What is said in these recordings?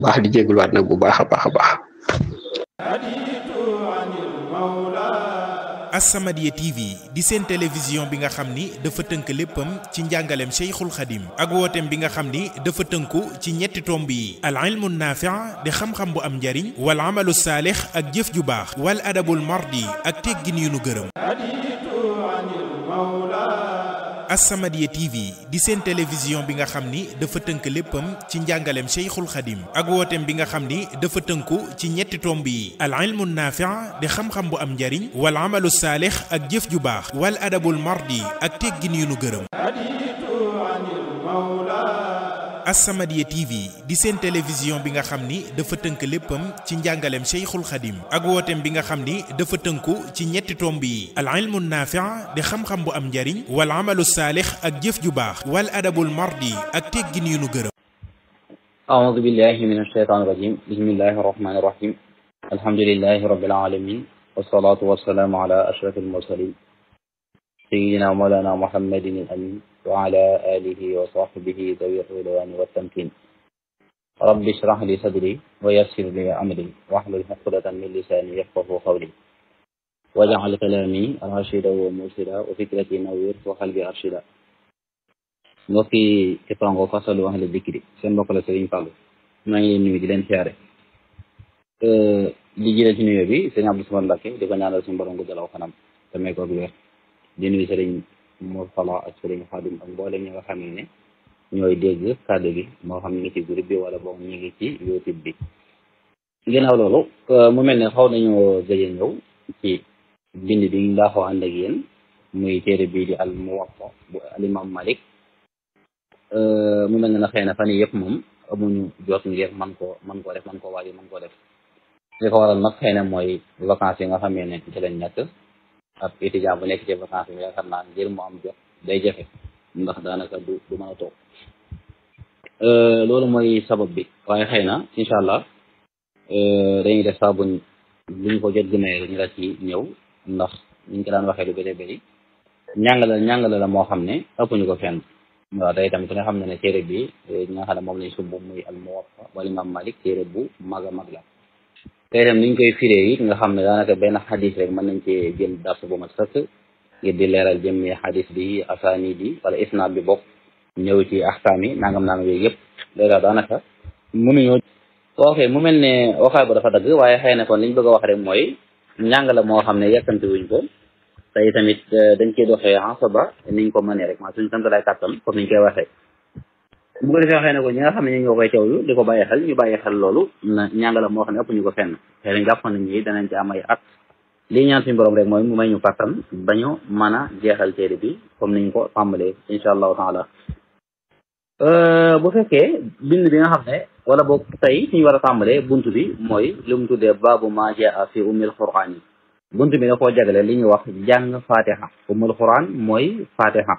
baax di jégaluwaat nag bu baax a baax a baax. As-Samadiyya TV di seen télévision bi nga xam ni dafa tënk léppam ci njàngaleem Cheikhul Khadim ak wooteem bi nga xam ni dafa tënku ci ñetti tomb yi al ilmu naafi' di xam-xam bu am njariñ wal amalu saalix ak jëf ju baax wal adabul mardi ak teggin yu nu gërëm As-Samadiyya TV di seen télévision bi nga xam ni dafa tënk léppam ci njàngaleem Cheikhul Khadim ak wooteem bi nga xam ni dafa tënku ci ñetti tomb yi al ilmu naafi' di xam-xam bu am njariñ wal amalu saalix ak jëf ju baax wal adabul mardi ak teggin yu nu gërëm As-Samadiyya TV di seen télévision bi nga xam ni dafa tënk léppam ci njàngaleem Cheikhul Khadim ak wooteem bi nga xam ni dafa tënku ci ñetti tomb yi al ilmu naafi' di xam-xam bu am njariñ wal amalu saalix ak jëf ju baax wal adabul mardi ak teggin yu nu gërëm أعوذ بالله من الشيطان الرجيم بسم الله الرحمن الرحيم الحمد لله رب العالمين والصلاة والسلام على أشرف المرسلين سيدنا مولانا محمد الأمين وعلى آله وصحبه ذوي الرضوان والتمكين رب اشرح لي صدري ويسر لي أمري واحلل عقدة من لساني يفقه قولي واجعل كلامي راشدا ومرشدا وفكرتي نوير وقلبي أرشدا mbokki Képarango fasalu ahla dikri seen mbokk la Serigne Fallou maa ngi leen nuyu di leen siyaare di jëlee ci nuyoo bi sëñ Abdou Samad Mbacké di ko ñaanal suñu borom guddalaw fanam te may ko ak wér di nuyu Serigne Mor Fala ak Serigne Khadim ak mboolem ñi nga xam ne ñooy dégg kàddu gi moo xam ñu ngi ci groupe bi wala boog ñu ngi ci YouTube bi ginnaaw loolu mu mel ne xaw nañoo gëj a ñëw ci bind bi ñu daaxoo ànd ak yéen muy téere bii di al Muwatta bu al imam Malik mu mel ne na xëy na fan yii yëpp moom amuñu jot ngir man koo man koo def man koo waaj man koo def li ko waral nag xëy na mooy vacances yi nga xamee ne ci lañ nekk ab étudiant bu nekk ci vacances yi yaakaar naa ngir mu am jot day jafe ndax daanaka du du mën a toog loolu mooy sabab bi waaye xëy na incha allah dañuy def saa buñ luñ ko jot gëmee ñu la ci ñëw ndax ñu ko daan waxee lu bëri bëri ñàngale ñàngale la moo xam ne ëppuñu ko fenn waaw day tamit ku ne xam ne ne téere bi ñi nga xam ne moom lañ sumb muy al Muwatta wala Imam Malik téere bu mag a mag la te itam niñ koy firee it nga xam ne daanaka benn xadis rek mën nañ cee jël dars bu ma sëkk ngir di leeral jëmmi xadis bi asaani bi wala isnaad bi bokk ñëw ci axkaam yi nangam nangam yooyu yëpp léegi daanaka mënuñoo ok mu mel ne waxaay ba dafa dagg waaye xëy na kon liñ bëgg a wax rek mooy njàng la moo xam ne yàkkamti wuñ ko tey tamit dañ koy doxee asaba niñ ko mënee rek maa suñu sant lay kàttan comme niñ koy waxee bu ko defee waxee ne ko ñi nga xam ne ñu ñoo koy teewlu di ko bàyyi xel ñu bàyyi xel loolu na ñàngala moo xam ne ëpp ñu ko fenn xëy na jàpp nañ ñi danañ ci am ay at lii ñaan suñu borom rek mooy mu may ñu kàttan ba ñu mën a jeexal téere bi comme niñ ko tàmbalee insha allahu taala bu fekkee bind bi nga xam ne wala boog tey suñu war a tàmbalee bunt bi mooy li mu tuddee baabu ma jaa fi ummil quraan yi bunt bi da koo jagale li ñuy wax jàng fatiha umul quran mooy fatiha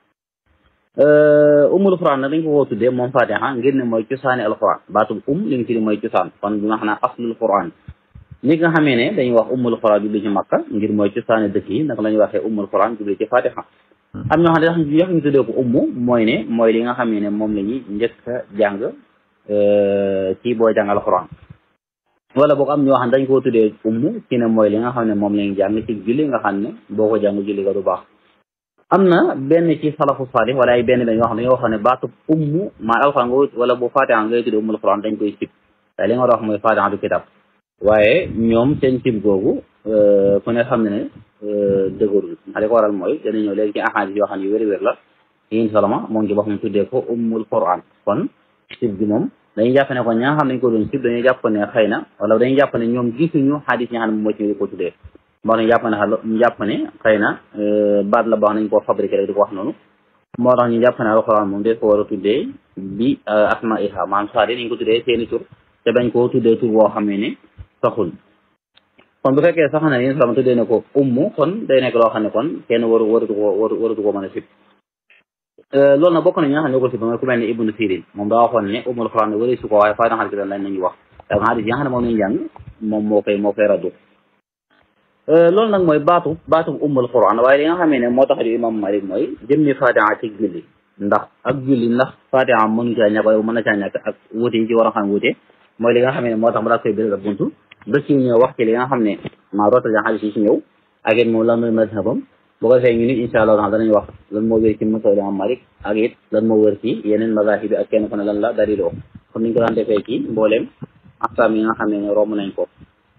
umul quran nag dañ ko koo tuddee moom fatiha ngir ne mooy cosaani alquran baatub um li nga firi mooy cosaan kon bi nga xam ne aslul quran ni nga xamee ne dañuy wax umul quran jubli ci makka ngir mooy cosaani dëkk yi naka la ñuy waxee umul quran jubli ci fatiha am ñoo xam ne dax yox ñu tuddee ko ummu mooy ne mooy li nga xamee ne moom la ñuy njëkk a jàng ci boo jàng alquran wala boog am ñoo xam ne dañ koo tuddee ummu ci ne mooy li nga xam ne moom lañu jàng ci julli nga xam ne boo ko jàng julli ga du baax am na benn ci salafu salih wala ay benn benn yoo xam ne dañoo wax ne baatu ummu maa alxuraan nga wala bu fatiha ngay tuddee ummul quran dañ koy sib te li nga war a wax mooy fatiha du kitab waaye ñoom seen sib googu ku ne xam ne ne dëgërul ndax li ko waral mooy dana ñëw léegi ci ahadis yoo xam ne yu wér wér la yin salama moom ci boppam tuddee ko ummul quran kon sib gi moom dañuy jàpp ne kon ñi nga xam ne dañ ko doon sib dañuy jàpp ne xëy na wala dañuy jàpp ne ñoom gisuñu xadis ñi nga xam ne moom moo ci di ko tuddee moo tax ñu jàpp ne ñu jàpp ne xëy na baat la baax nañ koo fabriqué rek di ko wax noonu moo tax ñu jàpp ne alxuraan moom des ko war a tuddee bi asma iha maanaam saadi nañ ko tuddee seeni tur te bañ koo tuddee tur boo xam ne saxul kon bu fekkee sax na yéen salama tuddee ne ko ummu kon day nekk loo xam ne kon kenn waru waratu ko waratu ko mën a sib loolu nag bokk na ñi nga xam ne ñoo ko sib mooy ku mel ne ibnu sirin moom daa waxoon ne ummul quran wari su ko waaye faa daxal ki dan lañ nañu wax da xadis yi nga xam ne moom lañu jàng moom moo koy moo koy raddu loolu nag mooy baatu baatu ummul quran waaye li nga xamee ne moo tax di imam malik mooy jëmmi fatiha ci julli ndax ak julli ndax fatiha mënu caa ñàkk waaye mën na caa ñàkk ak wuute yi ci war a xam wuute mooy li nga xam ne moo tax mu daal koy biral ak buntu ba ci ñëw wax ci li nga xam ne maa rootal ja xadis yi ci ñëw ak it moom lan mooy mazhabam bu ko defee ñu nit insha allah taala danañ wax lan moo wér ci mazhab imam Malik ak it lan moo wér ci yeneen mazahib bi ak kenn ku ne lan la daliloo comme niñ ko daan defee ci mbooleem axkaam yi nga xam ne romb nañ ko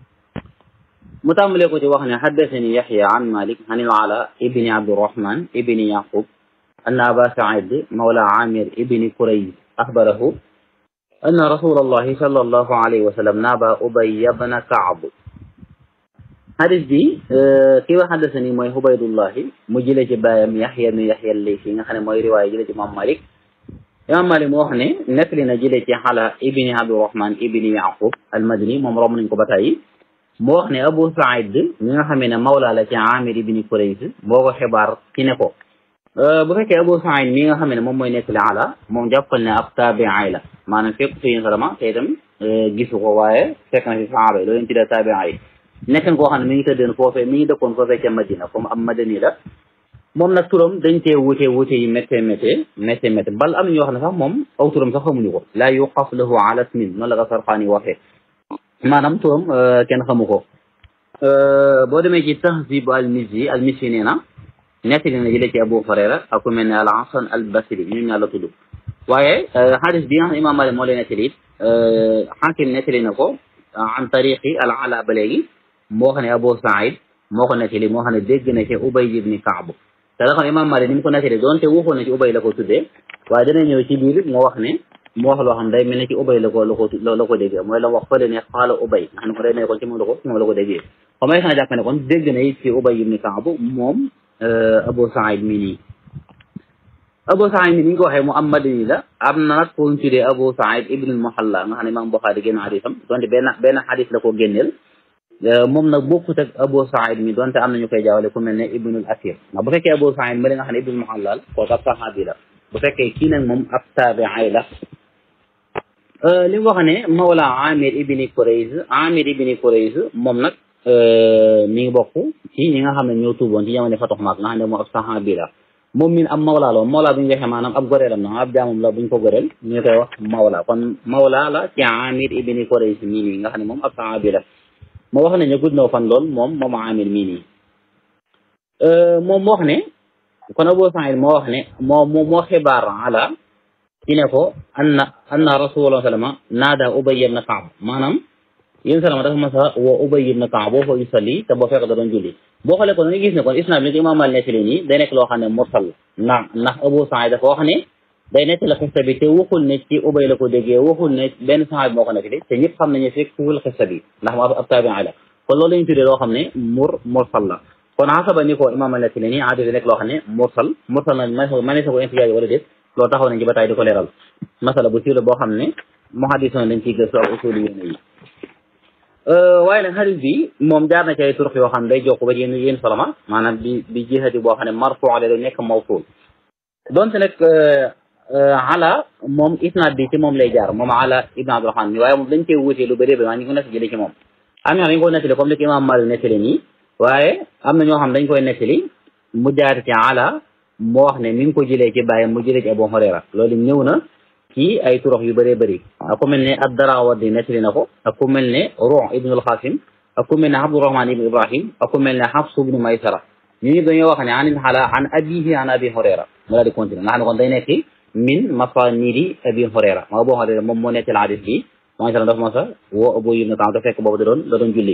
mu tàmbalee ko ci wax ne xaddasani yaxya an malik an il ala ibni abdirahman ibni yaqub anna aba said mawla amir ibni kurayz axbarahu anna rasul allahi sal allahu alayhi wa sallam naaba ubay bna kaab xadis bi kii wax xaddasani mooy ubaydullahi mu jëlee ci bàyyam yaxya nu yaxya laysi nga xam ne mooy riwaaya jëlee ci imam malik imam malik moo wax ne nettali na jëlee ci xala ibni abdirahman ibni yaqub almadani moom romb nañ ko ba tàyyi moo wax ne Abu Saïd mi nga xamee ne mawla la ci Amir ibni Kurayz moo ko xibaar ci ne ko bu fekkee Abu Saïd mi nga xamee ne moom mooy nettali ala moom jàppal ne ab taabi'i la maanaam fekk fi yéen salama te itam gisu ko waaye fekk na fi sahaaba yi loolu leen tuddee taabi'i yi nekkan koo xam ne mi ngi tëddeen foofee mi ngi dëkkoon foofee ca Madina comme am madani la moom nag turam dañ tee wute wute yi méttee méttee méttee méttee bal am na ñoo xam ne sax moom aw turam sax xamuñu ko laa yuqaf lahu ala ismin noonu la ko Sarqaani waxee maanaam turam kenn xamu ko boo demee ci tahzib al mizzi al mizzi nee na nettali na jëlee ci Abu Hurayra ak ku mel ne al Hasan al Basri ñun ñaa la tudd waaye xadis bi nga xam ne Imam Malik moo lay nettali it xaakim nettali na ko an tariqi al ala ba léegi moo xam ne Abu Saïd moo ko nettali moo xam ne dégg na ci Ubay ibni Kaab te la xam ne Imam Malik ni mu ko nettali doonte waxoon na ci Ubay la ko tuddee waaye dana ñëw ci biir moo wax ne mu wax loo xam day mel ne ci ubay la ko la ko la ko déggee mooy la wax fële ne xaala ubay nga xam ne ko day nekkoon ci moom la ko ci moom la ko déggee comme ay xanaa jàpp ne kon dégg na it ci ubay ibni Kaab moom Abu Saïd mi nii Abu Saïd mi ni ñu ko waxee mu am madani la am na nag ko ñu tuddee Abu Saïd ibnul Muhalla nga xam ne Imaam Buxaari génn xadisam donte benn benn xadis la ko génneel moom nag bokkut ak Abu Saïd mi donte am nañu koy jaawale ku mel ne ibnul Asir ndax bu fekkee Abu Saïd ma li nga xam ne ibnul Muhalla kooku ab saxaabi la bu fekkee kii nag moom ab taabi'i la li mu wax ne Mawla Amir ibni Kurayz Amir ibni Kurayz moom nag mi ngi bokk ci ñi nga xam ne ñoo tuuboon ci jamono Fatu Makka nga xam ne moom ab saxaabi la moom min am Mawla la Mawla bu ñu waxee maanaam ab goreelam na ab jaamam la bu ñu ko goreel ñu koy wax Mawla kon Mawla la ci Amir ibni Kurayz mii nii nga xam ne moom ab saxaabi la moo wax ne ñu gudd na fan lool moom moom Amir mii nii moom moo wax ne kon Abu Saïd moo wax ne moo moo xibaar ala ci ne ko anna anna rasulullah sallama naada ubay ibn kaab maanaam yéen salama dafa mas a woo ubay ibn kaab boo fa yusalli te boo fekk da doon julli boo xoolee kon da nga gis ne kon isnaad bi ko imaam Maalik nettali nii day nekk loo xam ne mursal ndax ndax Abu Saïd dafa wax ne day nettali xista bi te waxul ne ci ubay la ko déggee waxul ne benn saxaabi moo ko nettali te ñëpp xam nañu fekk fuul xista bi ndax mu ab taabi'i la kon loolu lañu tuddee loo xam ne mur mursal la kon xasaba ni ko imaam Maalik nettali nii aadi nekk loo xam ne mursal mursal nag ma ne sa ko intijaaj wala déet loolu taxaw nañ ci ba taay di ko leeral masala bu siiw la boo xam ne muhaddisoon dañ ciy gëstu ak usuli yéen yi waaye nag xadis bi moom jaar na ci ay turux yoo xam ne day jokk ba yéen yéen soloma maanaam bi bi jihati boo xam ne marfu la day nekk mawsul donte nag ala moom isnaad bi ci moom lay jaar moom ala ibn abdurahman mi waaye moom dañ koy wutee lu bëri ba maa ngi ko nekk jëlee ci moom am ñoo xam dañ koy nettali comme li ko imam Malik nettali nii waaye am na ñoo xam dañ koy nettali mu jaar ci ala moo wax ne mi ngi ko jëlee ci bàyyi mu jëlee ci Abu Hurayra loolu ñëw na ci ay turox yu bëree bëri ak ku mel ne ad-Darawardi nettali na ko ak ku mel ne Ruh ibn al-Qasim ak ku mel ne Abdurrahman ibn Ibrahim ak ku mel ne Hafs ibn Maysara ñu ñëpp dañoo wax ne anil xala an abihi an Abi Hurayra mu daal di continuer nga xam ne kon day nekk min masanidi Abi Hurayra maa Abu Hurayra moom moo nettali hadis bi maa dafa ma sa woo Abu ibn Ka'b da fekk boobu da doon da doon julli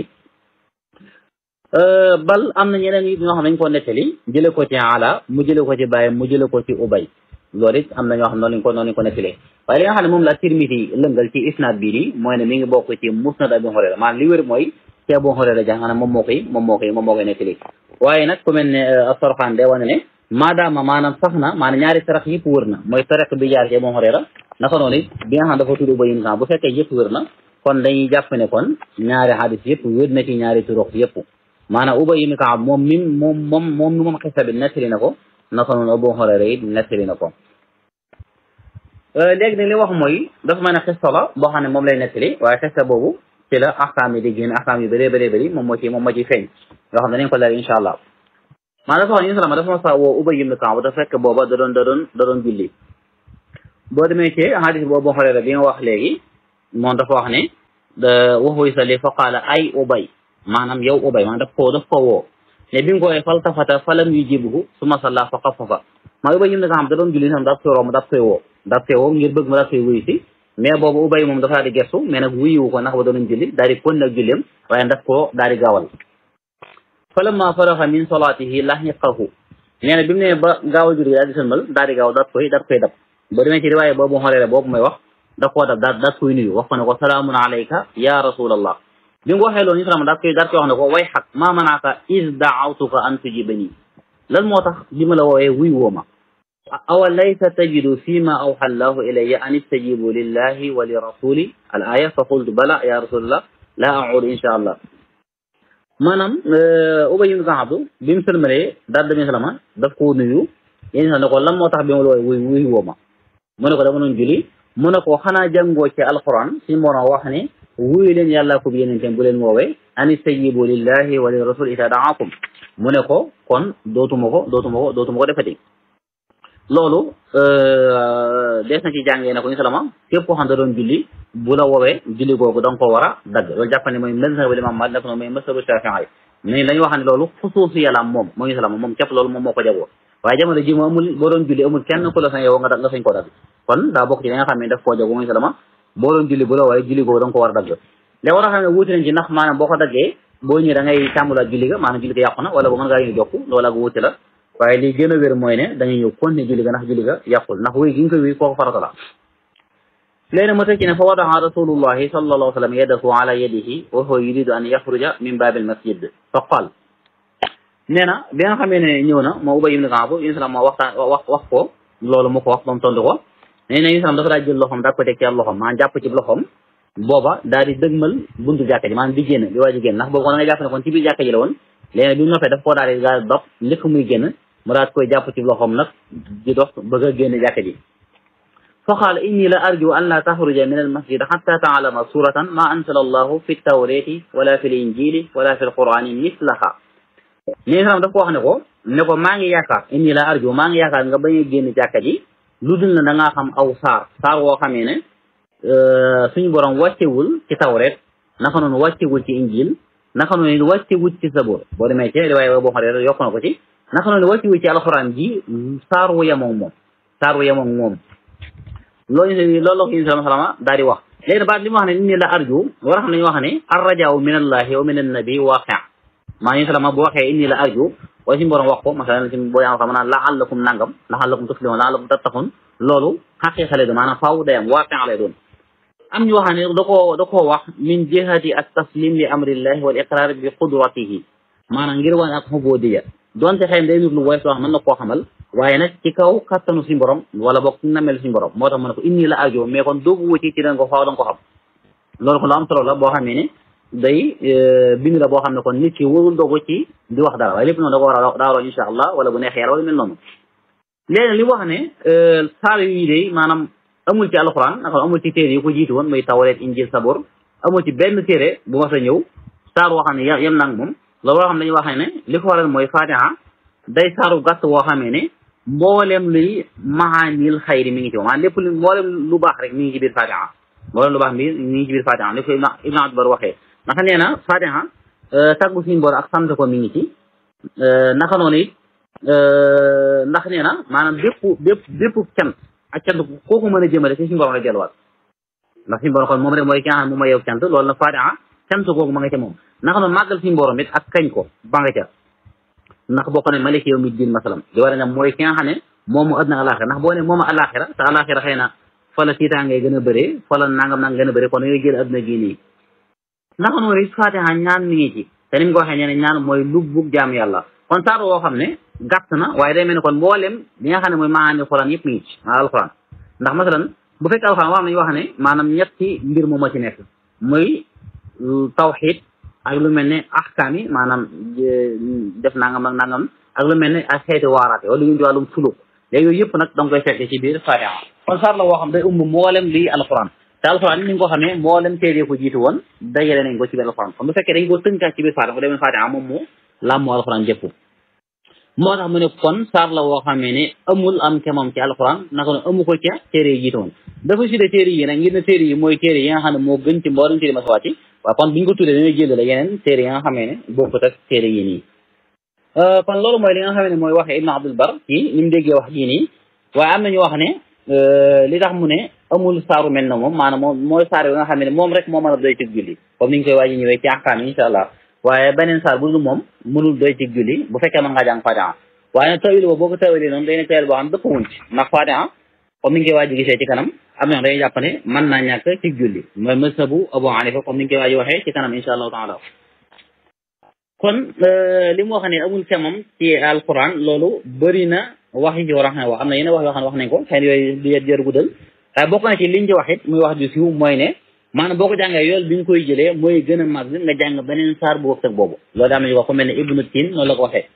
bal am na ñeneen yi ñoo xam ne dañ ko nettali jële ko ci ala mu jële ko ci bàyyi mu jële ko ci ubay loolu it am na ñoo xam noonu lañ ko noonu lañ ko nettalee waaye li nga xam ne moom la Tirmidi lëngal ci isnaad bii nii mooy ne mi ngi bokk ci musnad Abi Hurayra maanaam li wér mooy ci Abu Hurayra jàng na moom moo koy moom moo koy moom moo koy nettali waaye nag ku mel ne As-Sarxaan day wane ne maadaama maanaam sax na maanaam ñaari sarax yëpp wër na mooy tariq bi jaar ci Abu Hurayra naka noonu it bi nga xam dafa tudd Ubay ibn Ka'b bu fekkee yëpp wër na kon dañuy jàpp ne kon ñaari hadis yëpp wér na ci ñaari turuq yëpp maanaam Ubay ibn Ka'b moom mi moom moom moom mi moom xisa bi nettali na ko naka noonu Abu Hurayra it nettali na ko léegi nag li wax mooy dafa mel ne xista la boo xam ne moom lay nettali waaye xista boobu ci la axkaam yi di génn axkaam yu bëree bëree bëri moom moo ci moom moo ciy feeñ yoo xam ne danañ ko leer incha allah maa dafa wax ñu salama dafa ma sa woo Ubay ibn Ka'b dafa fekk booba da doon da doon da doon julli boo demee ci hadis boobu Abu Hurayra bi nga wax léegi moom dafa wax ne waxu yusalli fa qaala ay ubay maanaam yow ubay maanaam daf koo daf ko woo ne bi nga ko wooyee faltafata falam yujibuhu suma salla fa xafafa maa ubay yim na nga xam da doon julli sam daf koy romb daf koy woo daf koy woo ngir bëgg ma daf koy wuyu si mais boobu ubay moom dafa daal di gestu mais nag wuyuwu ko ndax ba doon julli daal di kon nag julleem waaye daf koo daal di gaawal falamma faraxa min salaatihi lahiqahu nee na bi mu ne ba gaawal julli daal di sëlmal daal di gaaw daf koy daf koy dab ba demee ci riwaaye boobu xoolee boobu may wax daf koo dab daal daf koy nuyu wax ko ne ko salaamun alayka ya rasulallah bi nga waxee loolu ñu salama daal koy daal koy wax ne ko way xaq maa manaaka is daawtuka an tujibani lan moo tax li ma la woowee wuy woo ma awa laysa tajidu fi ma awxa allahu ilayya an istajibu lillahi wa li rasuli al aya fa qultu bala ya rasulallah la audu insha allah maanaam ubay ibn Kaab bi mu sëlmalee daal demee salama daf koo nuyu yéen sax ne ko lan moo tax bi ma la woowee wuy wuy woo ma mu ne ko dama doon julli mu ne ko xanaa jàngoo ci alquran suñu borom wax ne wuyu leen yàlla ko bi yeneen bu leen woowee an istajibu lillahi wa li rasul ida daakum mu ne ko kon dootuma ko dootuma ko dootuma ko defati loolu des na ci jàngee ne ko ñu salama képp koo xam da doon julli bu la woowee julli googu da nga ko war a dagg loolu jàpp ne mooy mazhabu imam Maalik nag mooy mazhabu Shaafi'i mais dañuy wax ne loolu xusuusi yàlla moom moo ñu salama moom képp loolu moom moo ko jagoo waaye jamono ji mu amul boo doon julli amul kenn ku la sañ yow nga nga sañ ko dagg kon daa bokk ci li nga xam ne daf koo jagoo moo ñu salama boo doon julli bu la woowee julli googu da nga ko war a dagg léegi war a xam ne wuute nañ ci ndax maanaam boo ko daggee boo ñëwee da ngay tàmbulaat julli ga maanaam julli ga yàqu na wala bu mën ngaa ñu jokk loolu ak wuute la waaye li gën a wér mooy ne da ngay ñëw continuer julli ga ndax julli ga yàqul ndax wéy gi nga ko wéy kooku farata la léegi ma tëj ci ne fa wadaa rasulullahi sallallahu alayhi wa sallam yadahu ala yadihi wa huwa yuridu an yaxruja min baabil masjid fa qaal nee na bi nga xamee ne ñëw na moo Ubay ibn Kaab yéen salaam moo waxtaan wax wax ko loolu mu ko wax ba mu tontu ko nee na yéen salaam dafa daa jël loxoom daa ko teg ci loxoom maa jàpp ci loxoom booba daal di dëgmal buntu jàkka ji maanaam di génn di waaj a génn ndax boobu kon da nga jàpp ne kon ci biir jàkka ji la woon léegi bi mu noppee daf koo daal di daal dox njëkk muy génn mu daal koy jàpp ci loxoom nag di dox bëgg a génn jàkka ji fa qaala inni la arju an la taxruja min al masjid xatta taalama suratan ma ansala allahu fi tawrati wala fi l injili wala fi l qurani mislaha nii salam daf ko wax ne ko ne ko maa ngi yaakaar inni la arju maa ngi yaakaar nga bañ a génn jàkka ji lu dul na da ngaa xam aw saar saar woo xamee ne suñu borom wàccewul ci tawret naka noonu wàccewul ci injil naka noonu wàccewul ci sabor boo demee ci riwaaya boo xam ne yokk na ko ci naka noonu wàccewul ci alxuraan ji saar wu yemoog moom saar wu yemoog moom loolu loolu la ko sallallahu salama daal di wax léegi baat li mu wax ne inni la arju war a xam ne ñu wax ne arrajaaw min allahi wa min annabi waaqi maa ngi salama bu waxee inni la arju waaye suñu borom wax ko masalan si boo yaa xam naan laallakum nangam laallakum tuflihun laallakum tattaqun loolu xaqiiqa lay doon maanaam faaw day am waaqi lay doon am ñu wax ne da koo da koo wax min jihati at taslim li amrillahi wal iqrar bi qudratihi maanaam ngir wane ak xubudiya donte xëy day nit lu woy soo xam mën na koo xamal waaye nag ci kaw kattanu suñu borom wala boog namel suñu borom moo tax mu ne ko inni la arju mais kon doogu wuti ci da nga ko faaw da nga ko xam loolu ko lu am solo la boo xamee ne day bind la boo xam ne kon nit ki warul dogu ci di wax dara waaye lépp noonu da ko war a daaroo insha allah wala bu neexee yàlla wala mel noonu léegi li wax ne saar yi day maanaam amul ci alxuraan naka amul ci téere yi ko jiitu woon muy tawreet injil sabor amul ci benn téere bu ma sa ñëw saar woo xam ne yem nang moom loolu loo xam ne dañuy wax ne li ko waral mooy fatiha day saaru gàtt woo xamee ne mboolem luy mahaanil xayri mi ngi ci moom maanaam lépp lu mboolem lu baax rek mi ngi ci biir fatiha mboolem lu baax mi mi ngi ci biir fatiha li ko ibn abdbar waxee naka nee na fatiha tàggu suñu bor ak sant ko mi ngi ci naka noonu it ndax nee na maanaam bépp bépp bépp cant ak cant kooku mën a jëmale ci suñu borom la delluwaat ndax suñu borom kon moom rek mooy ki nga xam ne moom mooy yow cant loolu na fatiha cant kooku ma nga ca moom naka noonu màggal suñu borom it ak kañ ko ba nga ca ndax boo ko ne malik yow mi diin masalam di war a ne mooy ki nga xam ne moom mu àddina alaxira ndax boo ne moom alaxira te alaxira xëy na fa la tiitaangee gën a bëree fa la nangam nang gën a bëree kon yooyu jël àddina gii nii naka noonu it fatiha ñaan mi ngi ci te ni mu ko waxee nee ñaan mooy lubbug jaam yàlla kon saar woo xam ne gàtt na waaye day mel ne kon mboolem li nga xam ne mooy maanaam alxuraan yëpp mi ngi ci maa alxuraan ndax masalan bu fekkee alxuraan wax nañu wax ne maanaam ñetti mbir moom moo ci nekk muy tawxid ak lu mel ne ahkaam yi maanaam def nangam ak nangam ak lu mel ne ak xeeti waaraate wala lu ñu wàllum suluk léegi yooyu yëpp nag da nga koy fekk ci biir fatiha kon saar la woo xam day umb mboolem lii alxuraan te alxuraan ni nga ko xamee mboolem téere ko jiitu woon dajale nañ ko ci biir alxuraan kon bu fekkee dañ ko tënkaat ci biir fatiha ko demee fatiha moom moo làmmoo alxuraan jëpp moo tax mu ne kon saar la woo xamee ne amul am kemam ci alxuraan naka ne amu ko ca téere yi jiitoon dafa sudde téere yi nag ngir ne téere yi mooy téere yi nga xam ne moo gën ci mboolem téere ma sa wàcc waaw kon bi ñu ko tuddee dañuy jël la yeneen téere yi nga xamee ne bokkut ak téere yi nii kon loolu mooy li nga xamee ne mooy waxee Ibn Abdul Bar ci ni mu déggee wax jii nii waaye am nañu wax ne li tax mu ne amul saaru mel na moom maanaam moom mooy saar yi nga xam ne moom rek moo mën a doy ci julli comme ni ñu koy waaji ñëwee ci axkaam yi incha allah waaye beneen saar bu dul moom mënul doy ci julli bu fekkee mën ngaa jàng Fatiha waaye nag tawil boobu boo ko tawilee noonu day nekk tawil boo xam dëpp wuñ ci ndax Fatiha comme ni ñu koy waaji gisee ci kanam am na dañuy jàpp ne mën naa ñàkk ci julli mooy mazhabu Abu Hanifa comme ni ñu koy waaji waxee ci kanam incha allahu taala kon li mu wax ne amul kemam ci alquran loolu bëri na wax yi ci war a xam ne wax am na yeneen wax yoo xam ne wax nañ ko xëy na yooyu di jër guddal waaye bokk na ci liñ ci wax it muy wax ju siiw mooy ne maanaam boo ko jàngee yool bi nga koy jëlee mooy gën a màgg nga jàng beneen saar bu wëg tëg boobu loolu daa am nañu wax ko mel ne Ibnu Tin noonu la ko waxee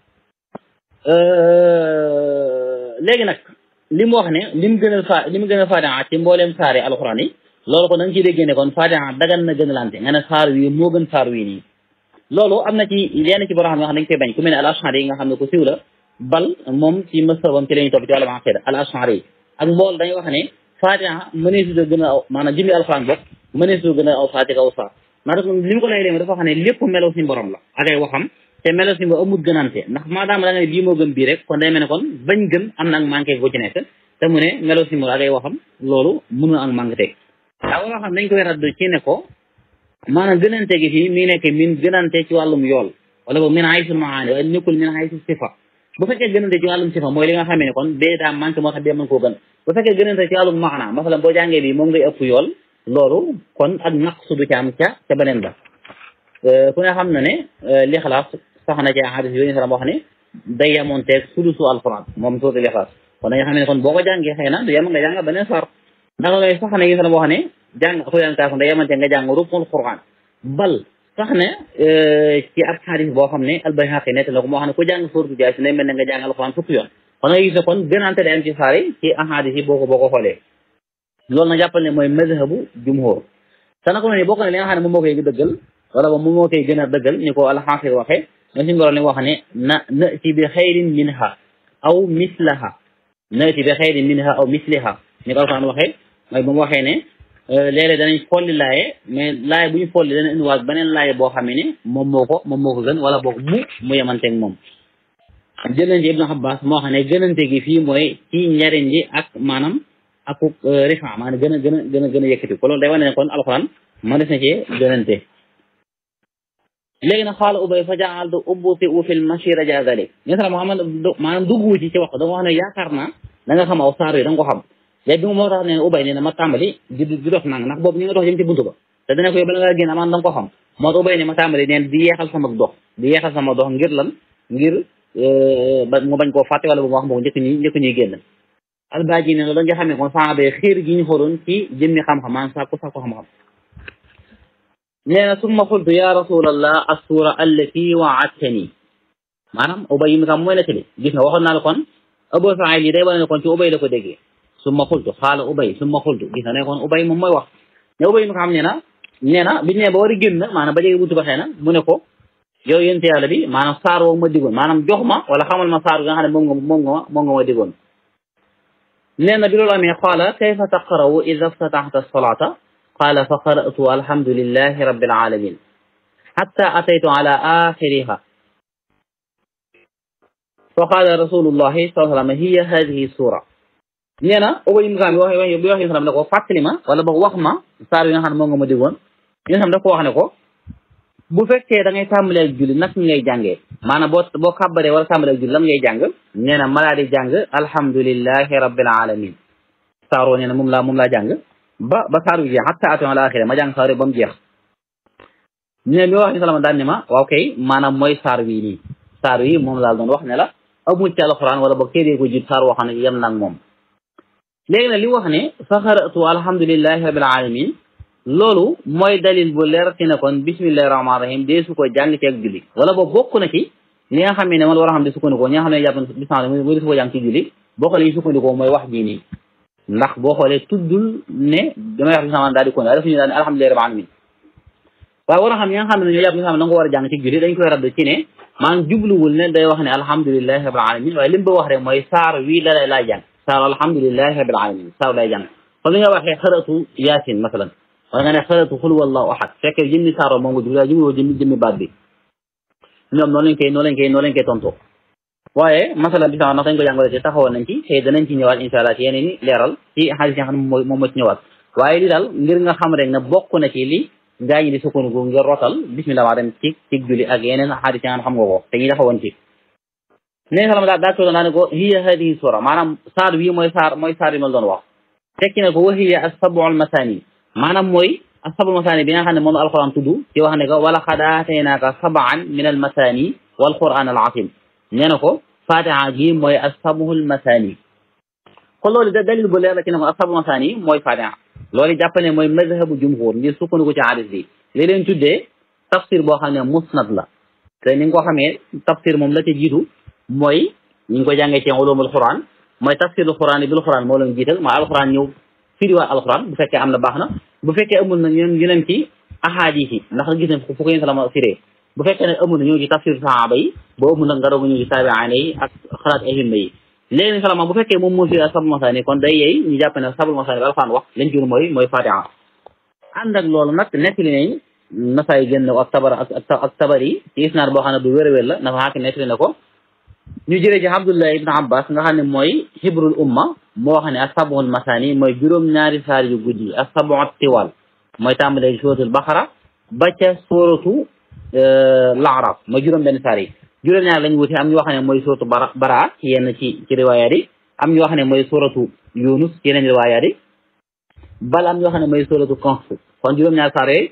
léegi nag li mu wax ne li mu gën a fa li mu gën a Fatiha ci mbooleem saar yi alxuraan yi loolu kon da nga ciy déggee ne kon Fatiha dagan na gën a lante nga ne saar wi moo gën saar wi nii loolu am na ci yenn ci borom xam ne dañ koy bañ ku mel ne al ashari yi nga xam ne ku siiw la bal moom ci masabam ci la ñuy topp ci wàllum aqida al ashari yi ak mbool dañuy wax ne Fatiha mëneesu da gën a aw maanaam jëmmi alxuraan bokk mëneesu gën a aw saa ci kaw saa maanaam li mu ko lay léegi dafa xam ne lépp melo si borom la ak ay waxam te melo si borom amul gënante ndax maadaama da nga ne bii moo gën bii rek kon day mel ne kon bañ gën am na ak manqué bu ci nekk te mu ne melo si borom ak ay waxam loolu mënu ak manqué teg waaw loo xam dañ koy radd ci ne ko maanaam gënante gi fii mi nekk min gënante ci wàllum yool wala boog min haysul maani waaye nekkul min haysul sifa bu fekkee gënante ci wàllum sifa mooy li nga xamee ne kon bee daa manqué moo tax bee mën koo gën bu fekkee gënante ci wàllum maana masalan boo jàngee bi moom ngay ëpp yool loolu kon ak naqsu du ci am ca ca beneen ba ku ne xam na ne lixlaas sax na ci hadis yooyu salam wax ne day yemoonteeg sulusu alquran moom suuti lixlaas kon da nga xam ne kon boo ko jàngee xëy na du yem nga jàng beneen sar ndax lay sax na yi salam wax ne jàng xuyaan kaafon day yemoonteeg nga jàng ruknul quran bal sax ne ci ab xadis boo xam ne albayhaqi nett na ko moo xam ne ku jàng suuratu Jaasin day mel ne nga jàng alquran fukki yoon kon nga gis ne kon gënante day am ci saar yi ci ahadis yi boo ko boo ko xoolee loolu nag jàppal ne mooy mazhabu jumhur te nag ni bokk na li nga xam ne moom moo koy dëggal wala ba moom moo koy gën a dëggal ni ko alxaafir waxee ma suñu borom li wax ne na nati bi xayrin minha aw mislaha nati bi xayrin minha aw misliha ni ko alquran waxee mooy ba mu waxee ne léeg-léeg danañ folli laaye mais laaye bu ñu folli dana indiwaat beneen laaye boo xam ne moom moo ko moom moo ko gën wala boog mu mu yemanteeg moom jël nañ ci Ibnu Abbas moo xam ne gënante gi fii mooy ci njariñ li ak maanaam ak rifa maanaam gën a gën a gën a gën a yëkkati ko loolu day wane ne kon alxuraan ma des na cee gënante léegi nag xaala ubay fa jaaltu ubbuti u fil mashira ja dalik ñen sala Muhammad maanaam duggu ci ci wax da nga wax ne yaakaar naa da nga xam aw saar yi da nga ko xam léegi bi moo tax ne ubay ne na ma tàmbali di di dox nang ndax boobu ñu nga dox jëm ci buntu ba te dana ko yow bala nga génn amaan da nga ko xam moo tax ubay ne ma tàmbali neen di yeexal sama dox di yeexal sama dox ngir lan ngir ba mu bañ koo fàtte wala bu ma wax moom njëkk ñuy njëkk ñuy génn albaaji ne loolu nga xam ne kon saxaaba yi xiir gi ñu xooloon ci jëmmi xam-xam maanaam sàkku sàkku xam-xam nee na summa qultu ya rasulallah assura allati waadtani maanaam ubay yi mi kam mooy la tëli gis nga waxoon naa la kon Abu Saïd yi day wane ne kon ci ubay la ko déggee summa qultu xaala ubay summa qultu gis nga ne kon ubay moom mooy wax ne ubay mi xam ne na nee na biñu ne ba war a génn maanaam ba jege buntu ba xëy na mu ne ko yow yénte yàlla bi maanaam saar woo ma digoon maanaam jox ma wala xamal ma saar nga xam ne moom nga moom nga moom nga ma digoon nee na bi loolu amee qaala kayfa taqra'u ida ftataxta solata qaala fa qara'tu alhamdulillahi rabbil alamin hatta ataytu ala axiriha fa qaala rasulullahi sallallahu alayhi wa sallam hiya hadihi sura nee na ubay ibn Kaab bi wax bi wax sallam ne ko fàttali ma wala boog wax ma saar yi nga xam ne moom nga ma digoon yéen xam daf ko wax ne ko bu fekkee da ngay tàmbalee ak julli nag ngay jàngee maanaam boo boo kàbbaree wala tàmbalee ak julli lan ngay jàng nee na ma laa di jàng alhamdulillahi rabbil alamin saaroo nee na moom laa moom laa jàng ba ba saar wi jeex hatta atoon al axira ma jàng saar ba mu jeex nee bi wax ni salama daan ne ma waaw kay maanaam mooy saar wii nii saar wi moom laa doon wax ne la amul ci alquran wala boog téere ko jut saar woo xam ne yem nag moom léegi nag li wax ne fa xaratu alhamdulillahi rabbil alamin loolu mooy dalil bu leer ci ne kon bismillahi rahmaani rahim dee su ko jàng ci ak julli wala boobu bokk na ci li nga xam ne man war a xam ne sukkandikoo ñi nga xam ne jàpp bismillah muy dee su ko jàng ci julli boo xoolee sukkandikoo mooy wax jii nii ndax boo xoolee tuddul ne damay wax bismillah daal di ko dafa ñu daal ne alhamdulillahi rabbil alamin waaye war a xam ñi nga xam ne ñoo jàpp nga xam ne da nga ko war a jàng ci julli dañ koy radd ci ne maanaam jubluwul ne day wax ne alhamdulilahi rabil alamin waaye li mu bëgg wax rek mooy saar wii la lay jàng saar alhamdulilahi rabil alamin saar lay jàng comme li nga waxee xëratu yaasin masalan wala nga ne xëratu xul wallahu ahad fekkee jëmmi saaro moom nga jublu waaye jubluwoo jëmmi jëmmi baat bi ñoom noonu lañ koy noonu lañ koy noonu lañ koy tontoo waaye masalan bi sax ndax dañ ko jàngale te taxawoon nañ ci xëy danañ ci ñëwaat insha allah ci yeneen i leeral ci xaalis yi nga xam ne moom moom moo ci ñëwaat waaye li daal ngir nga xam rek ne bokk na ci li gaa ñi di sukkandiku ngir rotal bismillah maa dem ci ci julli ak yeneen xaalis yi nga xam nga ko te ñi taxawoon ci nee salam daa daa toodoon daa ne ko hiya hadihi sura maanaam saar bii mooy saar mooy saar yi ma doon wax tekki ne ko wa hiya as-sab'u al-masani maanaam mooy as-sab'u al-masani bi nga xam ne moom alquran tudd ci wax ne ko wala qad aataynaaka sab'an min al-masani wal quran al-azim nee na ko fatiha gi mooy as-sab'u al-masani kon loolu da dalil bu leer la ci ne ko as-sab'u al-masani mooy fatiha loolu jàpp ne mooy mazhabu jumhur ngir sukkandiku ci hadis bi li leen tuddee tafsir boo xam ne musnad la te ni nga ko xamee tafsir moom la ca jiitu mooy ñu ngi ko jàngee ci ulumul quran mooy tafsirul quran bil quran moo leen jiital mooy alquran ñëw firiwaat alquran bu fekkee am na baax na bu fekkee amul na ñoom yeneen ci ahadis yi ndax gis nañ fu ko yéen salama firee bu fekkee ne amul na ñëw ci tafsir sahaba yi ba amul nag nga doog ñëw ci taabi'aane yi ak xalaat ahimma yi léegi salama bu fekkee moom moo fi sabul masaani kon day yeey ñu jàpp ne sabul masaani bi alquran wax lañ jur mooy mooy fatiha ànd ak loolu nag nettali nañ nasaay génn ak tabar ak tabar yi ci isnaad boo xam ne bu wér a wér la nafa xaaki nettali na ko ñu jëlee ci Abdullah ibn Abbas nga xam ne mooy hibrul umma moo xam ne asabul masani mooy juróom-ñaari saar yu guddi asabu tiwal mooy tàmbalee suratul Baqara ba ca suratu Laaraf mooy juróom-benn saar yi juróom-ñaari lañ wuti am ñu wax ne mooy suratu bara bara ci yenn ci ci riwaayaat yi am ñu wax ne mooy suratu Yunus ci yeneen riwaayaat yi bal am ñu wax ne mooy suratu Kahf kon juróom-ñaari saar yooyu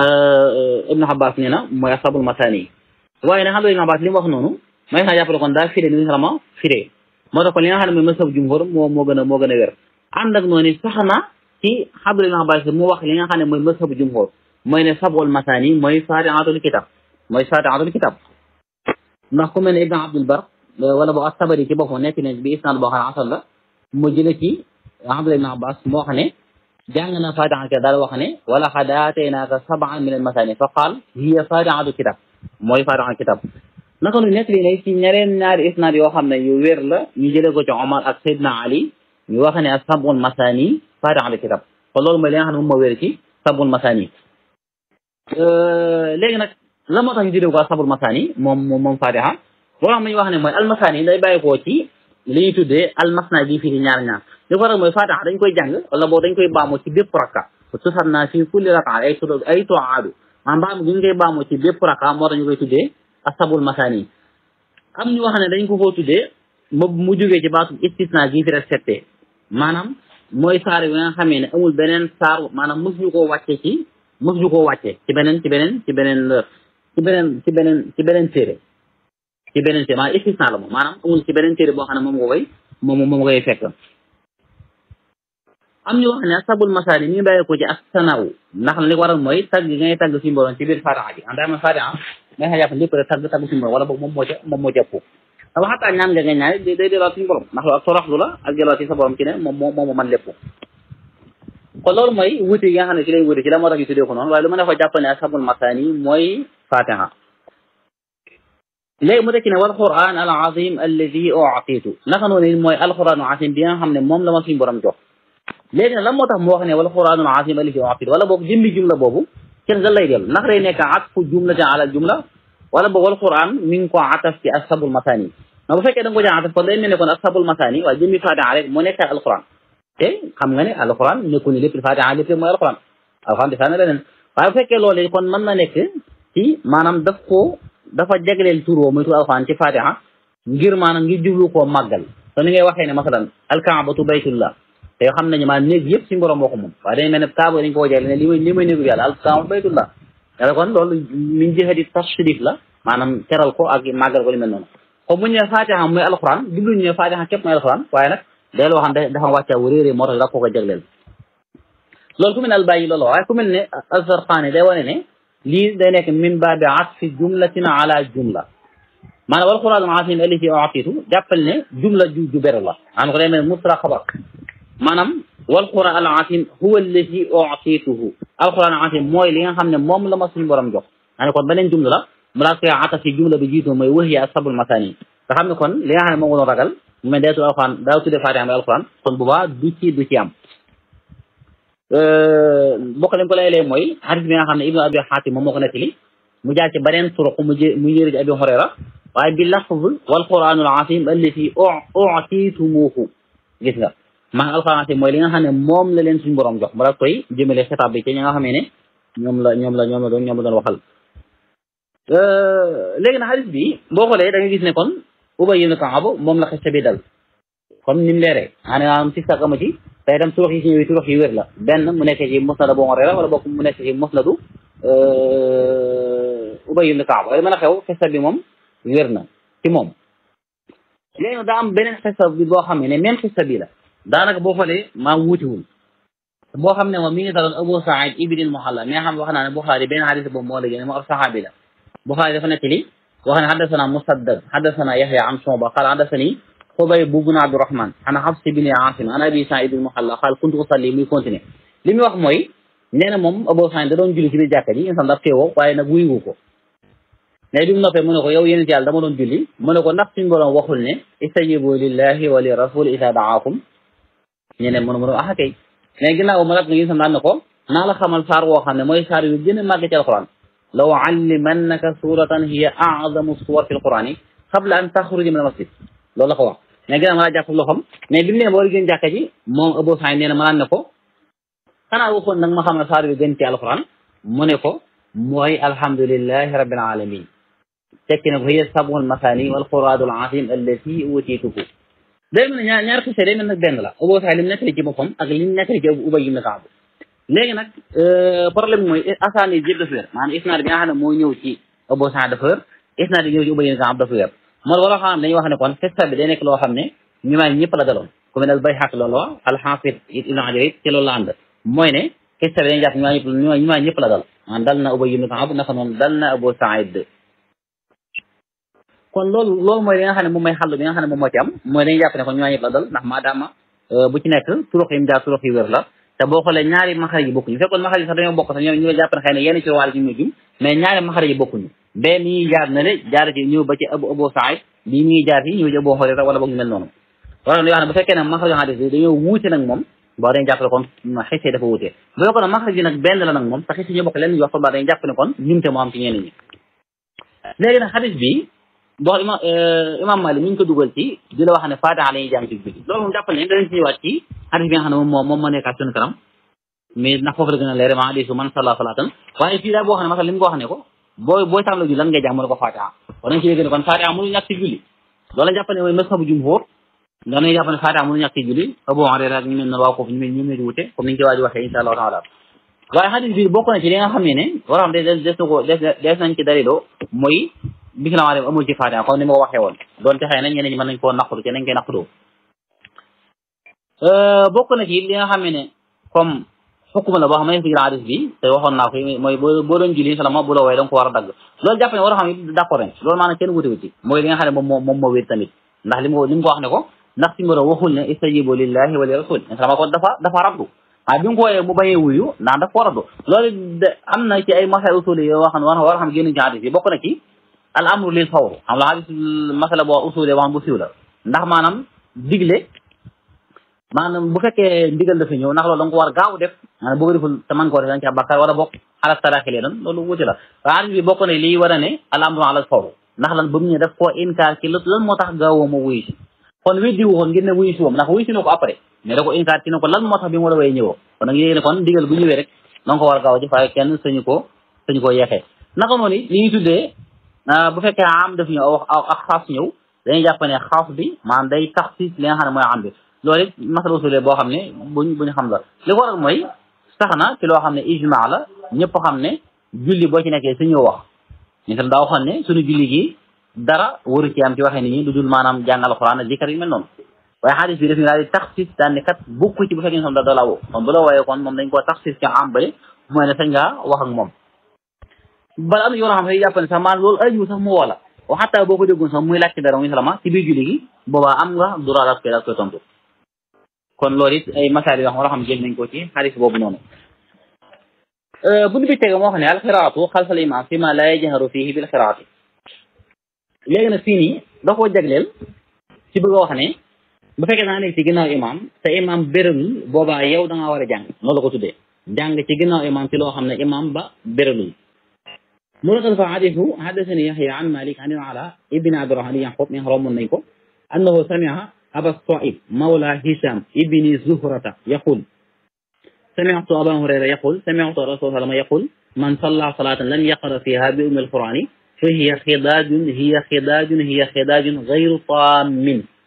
Ibn Abbas nee na mooy asabul masani waaye nag xam nga Ibn Abbas li mu wax noonu may xaa jàppale kon daa firé ni salama firé moo tax kon li nga xam ne mooy masab jumhur moo moo gën a moo gën a wér ànd ak noonu sax na ci xablu Ibn Abbas mu wax li nga xam ne mooy masab jumhur mooy ne sabul masani mooy fatihatul kitab mooy fatihatul kitab ndax ku mel ne Ibn Abdul Bar wala boo at-Tabari ci boppam nekk ne bi isnaad boo xam ne asal la mu jële ci Abdullah Ibn Abbas moo wax ne jàng na fatihatul kitab daal wax ne wala qad aataynaaka sab'an min al-masani fa qaal hiya fatihatul kitab mooy fatihatul kitab naka nu nekk li ne ci ñareen ñaari isnaad yoo xam ne yu wér la ñu jëlee ko ci Omar ak Seydina Ali ñu wax ne ak sabul masani fatiha al kitab kon loolu mooy li nga xam ne moom moo wér ci sabul masani léegi nag la moo tax ñu jëlee ko ak sabul masani moom moom moom fatiha boo xam ne ñu wax ne mooy almasani day bàyyi koo ci li ñuy tuddee almasna gi fii ci ñaar ñaar li ko rek mooy fatiha dañ koy jàng wala boo dañ koy baamoo ci bépp rakka tusat naa fii kulli raka ay tu ay toaadu maanaam baamu gi ñu koy baamoo ci bépp rakka moo tax ñu koy tuddee asabul masani am ñu wax ne dañ ko koo tuddee mu mu jógee ci baatu istisna gi fi respecté maanaam mooy saar yi nga xamee ne amul beneen saar maanaam mos ñu koo wàcce ci mos ñu koo wàcce ci beneen ci beneen ci beneen ci beneen ci beneen ci beneen téere ci beneen téere maanaam istisna la moom maanaam amul ci beneen téere boo xam ne moom nga koy moom moom nga koy fekk am ñu wax ne asabul masani mi ngi bàyyi ko ci as-sanaw ndax li ko waral mooy tagg gi ngay tagg suñu borom ci biir fatiha ji en tant fatiha nga xa jàpp lépp rek tagg tagg suñu borom wala boog moom moo ca moom moo ca ëpp dafa xataa ñaan nga nga ñaari day delluwaat suñu borom ndax loolu ak toroxlu la ak delluwaat ci sa borom ci ne moom moo moom man lépp kon loolu mooy wuti yi nga xam ne ci lay wuti ci la moo tax ñu tuddee ko noonu waaye lu ma ne ko jàpp ne asabul masani mooy fatiha léegi mu tekki ne wal quran al azim alladi u'titu naka noonu mooy alquran al azim bi nga xam ne moom la ma suñu borom jox léegi nag lan moo tax mu wax ne wal quranul azim alladi u'titu wala boog jëmmi jumla boobu kenn ga lay dellu ndax day nekk atfu jumlatan ala jumla wala boog wal quran mi ngi ko ataf ci asabul masani mais bu fekkee da nga ko jaa ataf kon day mel ne kon asabul masani waaye jëmmi fatiha rek moo nekk alquran te xam nga ne alquran nekkul ne lépp fatiha lépp mooy alquran alquran di saana leneen waaye bu fekkee loolu kon mën na nekk ci maanaam daf ko dafa jagleel tur woo muy tur alquran ci fatiha ngir maanaam ngir jublu koo màggal te ni ngay waxee ne masalan alkaabatu baytullah te xam nañu maanaam néeg yëpp suñu borom moo ko moom waaye dañu mel ne kaaba dañu ko wajale ne li may li may néegu yàlla alkaabatu baytullah yàlla kon loolu min jihati tashrif la maanaam teral ko ak màggal ko li mel noonu comme bu ñu nee fatiha mooy alquran jubluñu ne fatiha képp mooy alquran waaye nag day loo xam ne dafa wàcca wu réeré moo tax da ko ko jagleel loolu ku mel ne albayi loolu waaye ku mel ne alzarqaani day wane ne lii day nekk min baabi atfi jumlatin ala jumla maanaam wal quraan al-aziim allati u'tiitu jàppal ne jumla ju ju beru la maanaam ko day mel musra xabar maanaam wal quraan al-aziim huwa allati u'tiituhu alquran al-aziim mooy li nga xam ne moom la ma suñu borom jox maa ne kon beneen jumla la mu daal koy atas ci jumla bi jiitu mooy wax yi ak sabul masani nga xam ne kon li nga xam ne moo doon ragal mu mel day tudd alxuraan daa tudde fatiha mooy alxuraan kon bu baax du ci du ci am bokk lañ ko lay lee mooy hadis bi nga xam ne ibnu abi xaatim moom moo ko nettali mu jaar ci beneen turuq mu jë mu yëri ci abi hurayra waaye bi lafz wal quraanul asim allati utitumuhu gis nga maa alxuraan asim mooy li nga xam ne moom la leen suñu borom jox mu daal koy jëmale xitaab bi ci ñi nga xam ne ñoom la ñoom la ñoom la doon ñoom la doon waxal léegi nag hadis bi boo xoolee da nga gis ne kon Ubay ibn Kaab moom la xeste bi dal comme ni mu leeree maanaam si sàkk ama ci te itam turux yi si ñëwee turux yi wér la benn mu nekk ci musnad Abu Hurayra wala bokk mu nekk ci musnadu Ubay ibn Kaab waaye mën a xew xista bi moom wér na ci moom léegi nag daa am beneen xista bi boo xam ne même xista bi la daanaka boo xoolee maa wuutiwul boo xam ne moom mi ngi daloon Abu Saïd ibn al-Muhalla mi nga xam ne wax naa ne Buxaari benn xadis boobu moo la génne moo ab saxaabi la Buxaari dafa nekk li wax ne xaddasana Musaddad xaddasana Yaxya an Shuba qaala xaddasani Xubayb bun Abdurahman an Xafs bin Aasim an Abi Saïd ibn al-Muhalla qaala kuntu usalli muy continuer li muy wax mooy nee na moom Abu Saïd da doon julli ci biir jàkka ji insan daf teewoo waaye nag wuyu ko mais bi mu noppee mu ne ko yow yéen yàlla dama doon julli mu ne ko ndax suñu borom waxul ne istajibu lillahi wa li rasul ida daakum ñu ne mënu mënu ah kay mais ginnaaw ma rat nga gisam daan na ko naa la xamal saar woo xam ne mooy saar yu gën a màgg ci alquran law allimannaka suratan hiya a'zamu suwar fi alquran yi qabla an taxruja min almasjid loolu la ko wax mais ginnaaw ma laa jàpp loxam mais bi mu ne boo gën jàkka ji moom Abu Saïd nee na ma naan ne ko xanaa waxoon nag ma xam ne saar yu gën ci alquran mu ne ko mooy alhamdulillahi rabbil alamin tekki ne ko hiya sab'ul masani wal quraanul azim allati utiituhu day mel ne ñaar ñaar xise day mel nag benn la Abu Saïd li mu nettali ci boppam ak li mu nettali ci Ubay ibn Kaab léegi nag problème mooy asaani yëpp dafa wér maanaam isnaad bi nga xam ne moo ñëw ci Abu Saïd dafa wér isnaad bi ñëw ci Ubay ibn Kaab dafa wér moo wala xam dañuy wax ne kon xista bi day nekk loo xam ne ñu maa ñëpp la daloon ku mel ne Bayhaqi loolu wax al-Hafiz Ibn Hajar it ci loolu la ànd mooy ne xista bi dañuy jàpp ñu maa ñëpp ñu maa ñëpp la dal maanaam dal na Ubay ibn Kaab naka noonu dal na Abu Saïd kon loolu loolu mooy li nga xam ne moom mooy xàll bi nga xam ne moom moo ci am mooy dañuy jàpp ne kon ñoo ñëpp la dal ndax maadaama bu ci nekk turux yi mu jaar turux yi wér la te boo xoolee ñaari maxarij yi bokkuñu fekkoon maxarij yi sax dañoo bokk sax ñoom ñu jàpp ne xëy na yenn ci wàll ci ñu jum mais ñaari maxarij yi bokkuñu bee mi ngi jaar na le jaar ci ñëw ba ci abu abu saïd bii mi ngi jaar fii ñëw ci abu xorira wala boog ñu mel noonu wala yoo xam ne bu fekkee ne maxarij xadis bi dañoo wuute nag moom boo dañu jàpp ne kon xisee dafa wuute bu fekkoon ne maxarij yi nag benn la nag moom te xisee ñoo bokk leen wax ba dañu jàpp ne kon ñumte moo am ci ñeneen ñi léegi nag xadis bi boo imam imam Malik mi ngi ko dugal ci di la wax ne Fatiha la ñuy jàng ci julli loolu moom jàppal ne danañ ci ñëwaat ci hadis bi nga xam ne moom moo moom moo nekkaat suñu kanam mais ndax foofu la gën a leer ma hadisu man salla salatan waaye fii daal boo xam ne masal li mu ko wax ne ko booy booy tàmbali julli lan ngay jàng mu ne ko Fatiha war nañ ci yégg ne kon Fatiha mënu ñàkk ci julli loolu lañ jàpp ne mooy mazhabu jumhur danañ jàpp ne Fatiha mënu ñàkk ci julli Abu Hurayra ak ñu mel noonu waa foofu ñu mel ñu mel wute comme niñ ci waa ji waxee insha allahu taala waaye hadis bi bokk na ci li nga xam ne ne war a xam des des na ko des nañ ci daliloo mooy bisimilah amul ci Fatiha comme ni ma ko waxee woon donte xëy na ñeneen ñi mën nañ koo naqaru te nañ koy naqaroo bokk na ci li nga xam ne comme xukuma la boo xam ne fi hadis bi te waxoon naa ko mooy boo boo doon julli salama bu la wooye da nga ko war a dagg loolu jàpp ne war a xam ne d'accord nañ loolu maanaam kenn wutewu ci mooy li nga xam ne moom moo moom moo wér tamit ndax li mu li mu ko wax ne ko ndax si mboro waxul ne istajibu lillahi wa li rasul salama kon dafa dafa raddu waaye bi mu ko wooyee mu bañee wuyu ndax dafa ko raddu loolu de am na ci ay masay usuli yoo xam ne war a xam génn ci hadis bi bokk na ci al amru lil fawr xam la hadis masala boo usulee wax bu siiw la ndax maanaam digle maanaam bu fekkee ndigal dafa ñëw ndax loolu da nga ko war gaaw def maanaam boo ko deful te man koo def da nga ci bàkkaar wala bokk ala taraxi lee doon loolu wuti la waaye hadis bi bokk na lii war a ne al amru ala fawr ndax lan ba mu ñëw def koo inkaar ci lan moo tax gaawoo ma wuyu si kon weddi wu ko ngir ne wuyu si woom ndax wuyu si na ko après mais da ko inkaar ci ne ko lan moo tax bi mu la way ñëwoo kon nag yéegi ne kon ndigal bu ñëwee rek da nga ko war gaaw ci waaye kenn sañu ko sañu koo yeexee naka noonu li ñuy tuddee bu fekkee am daf ñëw aw ak xaas ñëw dañuy jàpp ne xaas bi maanaam day tax si li nga xam ne mooy am bi loolu it masala usulee boo xam ne buñ buñ xam la li ko waral mooy sax na ci loo xam ne ijma la ñëpp xam ne julli boo ci nekkee su ñëw wax ñu tam daa waxoon ne suñu julli gi dara waru ci am ci waxee nit ñi lu dul maanaam jàng alxuraan ak zikar yu mel noonu waaye xadis bi daf ñu daal di tax si daan ne kat bukk ci bu fekkee ne da la woo kon bu la wooyee kon moom dañ koo tax si ci am bale mooy ne sañ ngaa wax ak moom bala am na yoo xam ne jàpp ne sax maanaam loolu ayu sax mu woo la wa xataa boo ko déggoon sax muy laajte dara muy salama ci biir julli gi boobaa am nga droit daal koy daal koy tontu kon loolu it ay masaal yoo xam war a xam jël nañ ko ci xadis boobu noonu bunt bi tege moo xam ne alxiraatu xalfal imam fi ma la yajharu fihi bil xiraati léegi nag fii nii da koo jagleel ci bëgg a wax ne bu fekkee naa nekk ci ginnaaw imam te imam béralul boobaa yow da ngaa war a jàng noonu la ko tuddee jàng ci ginnaaw imam ci loo xam ne imam ba béralul mu ne fa xadisu xadasani yaxya an malik an ala ibni abdurahman yaqub mi rommoon nañ ko annahu samia aba saib mawla hisham ibni zuhrata yaqul سمعت أبا هريرة يقول سمعت رسول الله صلى الله عليه وسلم يقول من صلى صلاة لم يقرأ فيها بأم القرآن فهي خداج هي خداج هي خداج غير طام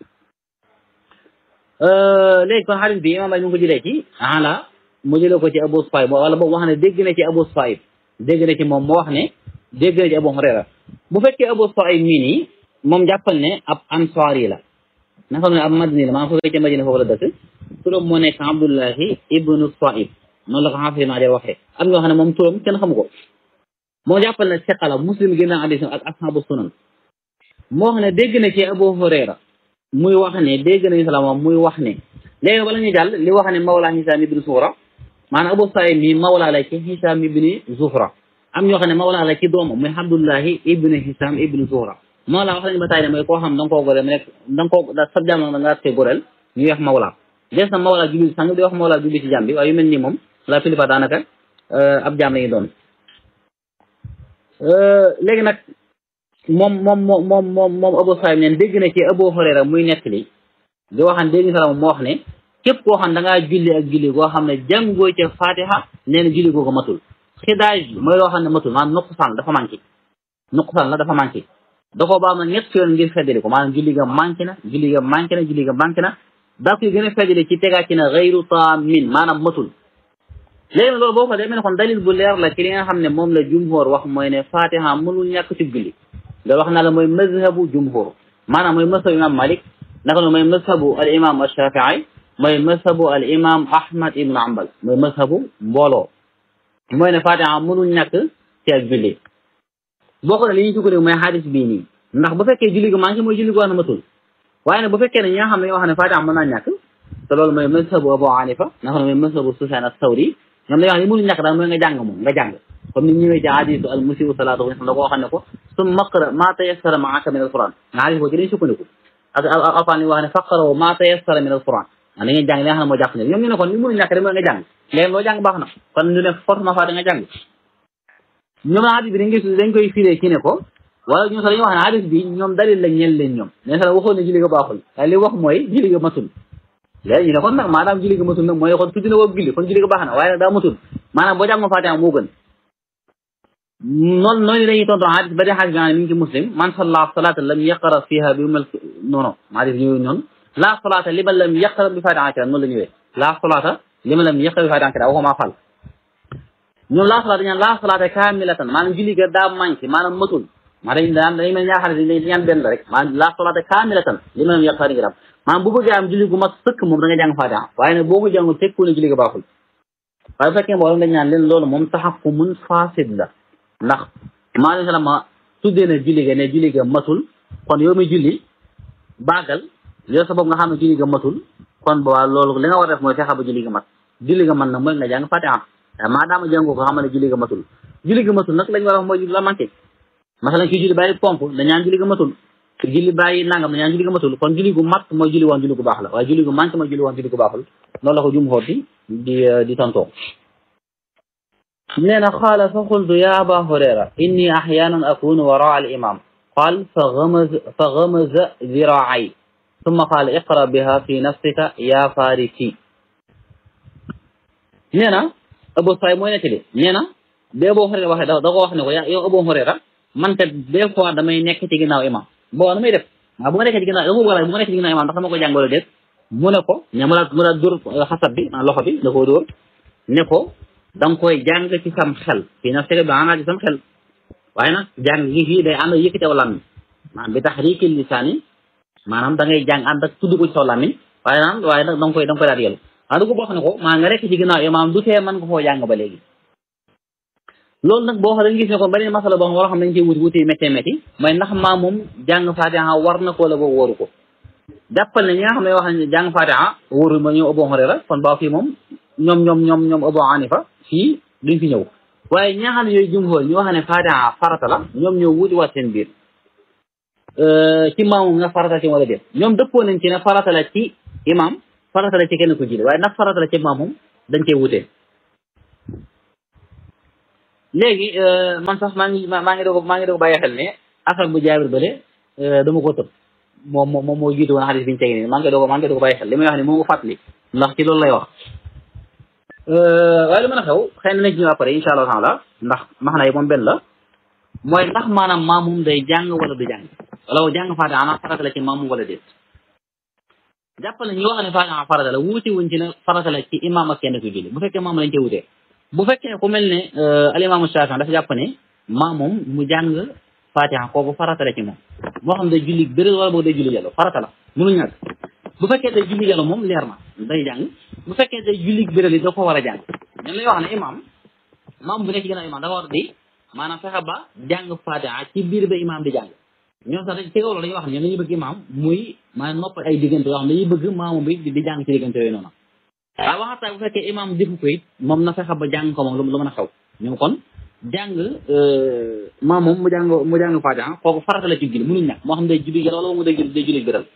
léegi kon xadis bi imaam bay ñu ngi ko jëlee ci ala mu jëlee ko ci Abu Saïb wala boobu wax ne dégg na ci Abu Saïb dégg na ci moom moo wax ne dégg na ci Abu Hurayra bu fekkee Abu Saïb mii nii moom jàppal ne ab ansaari la na xam ne ab madini la maa foofee ca Madina foofu la dëkk turam moo nekk Abdullahi ibnu Saïb noonu la ko xaafis maa de waxee am ñoo xam ne moom turam kenn xamu ko moo jàppal ne seqala muslim génn hadis ak ashabu sunan moo xam ne dégg na ci Abu Hurayra muy wax ne dégg nañu salaam muy wax ne léegi bala ñu jàll li wax ne mawla Hisaam ibni Zuhra maanaam Abu Saïd mi mawla la ci Hisaam ibni Zuhra am ñoo xam ne mawla la ci doomam muy Abdullahi ibni Hisaam ibni Zuhra mawla wax nañu ba tay ne mooy koo xam da nga koo goreel rek da nga koo da sa jàmm da nga te goreel ñuy wax mawla des na mawla julli sang di wax mawla julli ci jàmm bi waaye yu mel nii moom la plupart daanaka ab jàmm la ñu doon léegi nag moom moom moom moom moom moom Abu Saïd neen dégg na ci Abu Hurayra muy nettali di waxan dégg na moo wax ne képp koo xam da ngaa julli ak julli goo xam ne jàngoo ca Fatiha nee na julli googu matul xidaaj mooy loo xam ne matul maanaam nuqsaan dafa manqué nuqsaan la dafa manqué da koo baax na ñett yoon ngir feddali ko maanaam julli ga manqué na julli ga manqué na julli ga manqué na daa koy gën a feddali ci tegaat ci na gayru taamin maanaam matul léegi nag loolu boo ko demee ne kon dalil bu leer la ci li nga xam ne moom la jumhur wax mooy ne Fatiha mënul ñàkk ci julli loolu wax naa la mooy mazhabu jumhur maanaam mooy mazhabu imam Malik naka noonu mooy mazhabu al imam Shafii mooy mazhabu al imam Ahmad ibn Hanbal mooy mazhabu mbooloo mooy ne Fatiha mënul ñàkk ci ak julli boo ko ne li ñuy sukkandiku mooy xadis bii nii ndax bu fekkee julli gu manqué mooy julli gu wax na matul waaye nag bu fekkee ne ñi nga xam ne ñoo xam ne Fatiha mën naa ñàkk te loolu mooy mazhabu Abu Hanifa naka noonu mooy mazhabu Sufyan as-Sawri ñoom dañoo wax ne mënul ñàkk daal mooy nga jàng moom nga jàng comme ni ñëwee ci hadisu al musiu salaatu da koo xam ne ko summa qra ma tayassara maaka min al quran nga hadis boo ci dañ sukkandiku ak alquran li wax ne faqaraw ma tayassara min al quran da ngeen jàng li nga xam ne moo jàpp ne ñoom ñu ne kon li mënul ñàkk rek mooy nga jàng léegi loo jàng baax na kon ñu ne forcément fa da nga jàng ñoom na hadis bi dañ koy dañ koy firee ci ne ko wala ñun sax dañuy wax ne hadis bi ñoom dalil la ñeel leen ñoom ne sax waxoon ne julli ga baaxul waaye li wax mooy julli ga matul léegi ñu ne kon nag maanaam julli ga matul nag mooy kon tudd na woo julli kon julli ga baax na waaye nag daa matul maanaam boo jàng Fatiha moo gën noonu noonu dañuy tontu hadis ba dee hadis bi mi ngi ci muslim man salla salata lam yaqra fiha bi umal non non hadis ñëwee noonu la salata liman lam yaqra bi Fatiha kira noonu la ñëwee la salata liman lam yaqra bi Fatiha kira waxuma fal ñoom la salata ñaan la salata kamilatan maanaam julli ga daa manqué maanaam matul maa dañ daan dañuy mel ñaar xadis dañ ñaan benn rek maanaam la salata kamilatan liman lam yaqra kira maanaam bu bëggee am julli gu mat sëkk moom da nga jàng Fatiha waaye nag boo ko jàngul tekku ne julli ga baaxul waaye bu fekkee mbooloo dañ ñaan leen loolu moom taxafu mun fasid la ndax maa ngi ma tuddee ne julli ga ne julli ga matul kon yow mi julli baagal yow sa bopp nga xam ne julli ga matul kon boobaa loolu li nga war a def mooy fexe ba julli ga mat julli ga man nag mooy nga jàng Fatiha maa daama jàngoo ko xam ne julli ga matul julli ga matul nag lañ war a wax mooy julli la manqué masalan kii julli bàyyi pompe dañ ñaan julli ga matul ki julli bàyyi nangam dañ ñaan julli ga matul kon julli gu mat mooy julli woon julli gu baax la waaye julli gu manqué mooy julli woon julli gu baaxul loolu la ko jum xoot di di di tontoo nee na qaala fa qultu ya aba hurayra inni axyanan akunu waraa al imam qaal fa gamaz fa gamaza ziraay summa qaal iqra biha fi nafsika ya farisi nee na Abu Saïd mooy nettali nee na bi Abu Hurayra waxee da ko wax ne ko yow Abu Hurayra man kat des fois damay nekk ci ginnaaw imam boo damay def waaw bu ma nekkee ci ginnaaw bu ma nekkee ci ginnaaw imam ndax dama ko jàngalo déet mu ne ko ña mu la mu la dóor xasab bi loxo bi da koo dóor ne ko da nga koy jàng ci sam xel fii nag sega bi maanaam ci sam xel waaye nag jàng gi fii day ànd ak yëkkati aw làmmiñ maanaam bi taxriikil lisaani maanaam da ngay jàng ànd ak tudd ko ci saw làmmiñ waaye nag waaye nag da nga koy da nga koy daal yelu waaye du ko boo xam ne ko maa nga rekk ci ginnaaw imaam du tee mën nga koo jàng ba léegi loolu nag boo xam dañu gis ne ko beneen masala boo xam wala xam dañ koy wuti wuti métti métti mooy ndax maa moom jàng Fatiha war na ko wala boo wóoru ko jàppal ne ñi nga xam ne wax nañ jàng Fatiha wóoru ma ñoom Abu Hurayra kon baa fii moom ñoom ñoom ñoom ñoom Abu Hanifa fii duñ fi ñëw waaye ñi nga xam ne ñooy jumhur ñu wax ne fatiha farata la ñoom ñoo wuti waat seen biir ci maamum nga farata ci wala déet ñoom dëppoo nañ ci ne farata la ci imam farata la ci kenn ku jiite waaye ndax farata la ci maamum dañ cee wutee léegi man sax maa ngi maa ngi doog maa ngi doog bàyyi xel ne asal bu jaabir bële dama ko tëb moom moom moo jiitu woon xadis bi ñu tegi nii maa ngi doog maa ngi doog bàyyi xel li may wax ne moo nga fàttali ndax ci loolu lay wax waaye lu mën a xew xëy na nañ ci ñëw après insha allah taala ndax max na yi moom benn la mooy ndax maanaam maamum day jàng wala du jàng wala jàng faatiha ana farata la ci maamum wala déet jàppal ñu wax ne faatiha farata la wuute wuñ ci ne farata la ci imam ak kenn ku julli bu fekkee maam lañ cee wutee bu fekkee ku mel ne alimaamu Shaafi'i dafa jàpp ne maamum mu jàng faatiha kooku farata la ci moom moo xam day julli bëri wala boog day julli jàllo farata la mënu ñàkk bu fekkee day julli jàllo moom leer na day jàng bu fekkee day julli bëri li da ko war a jàng ñun lay wax ne imam maam bu nekk ci gën a imam dafa war di maanaam fexe ba jàng faatiha ci biir ba imam di jàng ñoom sax dañ ci kaw loolu dañuy wax ne dañuy bëgg imam muy maanaam nopp ay diggante yoo xam ne dañuy bëgg maamu bi di jàng ci diggante yooyu noonu waaye waxataa bu fekkee imam defu ko it moom na fexe ba jàng ko moom lu mën a xew ñoom kon jàng maam moom mu jàng mu jàng faatiha kooku farata la ci julli mënuñ ñàkk moo xam day julli wala mu day julli day julli biral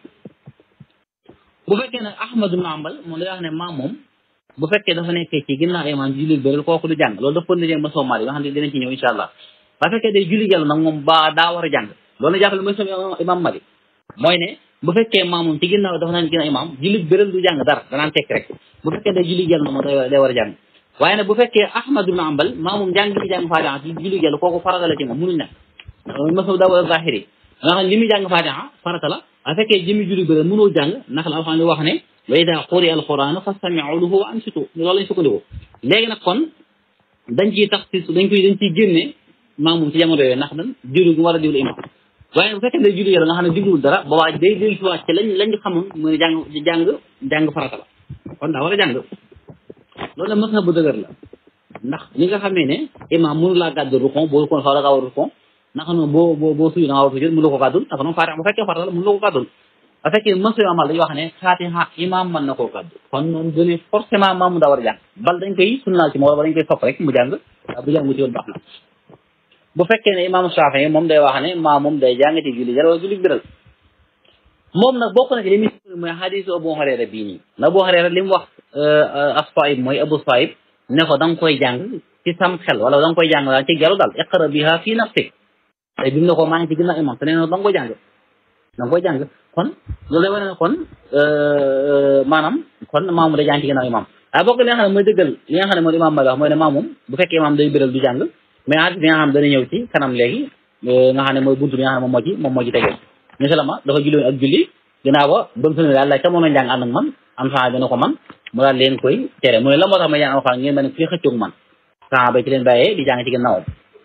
bu fekkee nag Ahmad ibn Hanbal moom day wax ne maam moom bu fekkee dafa nekkee ci ginnaaw imam julli biral kooku du jàng loolu dafa pënd ma soo maal yi nga xam ne dinañ ci ñëw insha allah bu fekkee day julli jàll nag moom ba daa war a jàng loolu na jàppale mooy sama imam Malik mooy ne bu fekkee maam moom ci ginnaaw dafa naan ginnaaw imam julli biral du jàng dara danaan tekk rek bu fekkee day julli jàll na moom day war a jàng waaye nag bu fekkee Ahmad ibn Hanbal maa moom jàng gi jàng faatiha ci julli jàll kooku farata la ci moom mënuñ nag masab daw zahiri nga xam ne li muy jàng faatiha farata la bu fekkee jëmi julli biral mënoo jàng naka la alxuraan wax ne wa ida quri'a alquran fastami'u lahu wa ansitu loolu lañ sukkandiku léegi nag kon dañ ciy tax ci dañ koy dañ ciy génne maa moom ci jamono yooyu ndax dan diwlu gi war a diwlu imam waaye bu fekkee day julli yàlla nga xam ne digluwul dara ba waa day dellu si waat ci lañ lañ xamoon mooy jàng jàng jàng farata la kon daa war a jàng loolu la mës na bu dëgër la ndax li nga xamee ne imam mënu laa gàddu rukon boo rukon xaw la kaa war rukon naka noonu boo boo boo suyu da nga war sujud mënu la ko gàddul naka noonu faatiha bu fekkee farata la mënu la ko gàddul bu fekkee mësu amal dañuy wax ne faatiha imam mën na koo gàddu kon noonu done forcément maamu daa war a jàng bal dañ koy sunnaal ci moom wala dañ koy sopp rek mu jàng bu jàng mu ci woon baax na bu fekkee ne imam Shaafi'i moom day wax ne maa moom day jàng ci julli jàll wala julli biral moom nag bokk na ci li muy mooy xadiisu Abu Hurayra bii nii na Abu Hurayra li mu wax as-Saa'ib mooy Abu Saa'ib ne ko da nga koy jàng ci sam xel wala da nga koy jàng daal ci gelu daal iqra biha fii nafsik tey bi mu ne ko maa ngi ci ginnaaw imam te nee na da nga koy jàng da nga koy jàng kon loolu lay wane ne kon maanaam kon maamu day jàng ci ginnaaw imam waaye bokk li nga xam ne mooy dëggal li nga xam ne mooy imam ma wax mooy ne maamum bu fekkee imam day biral du jàng mais hadis bi nga xam dana ñëw ci kanam léegi nga xam ne mooy buntu bi nga xam ne moom moo ci moom moo ci tegee misalama dafa julli woon ak julli ginnaaw ba ba mu sëlmee daal la ca moom a njàng ànd ak man am saa dana ko man mu daal leen koy tere mu ne la moo tax ma jàng alxuraan ngeen ma ne fii xëccoog man saa ba ci leen bàyyee di jàng ci ginnaawam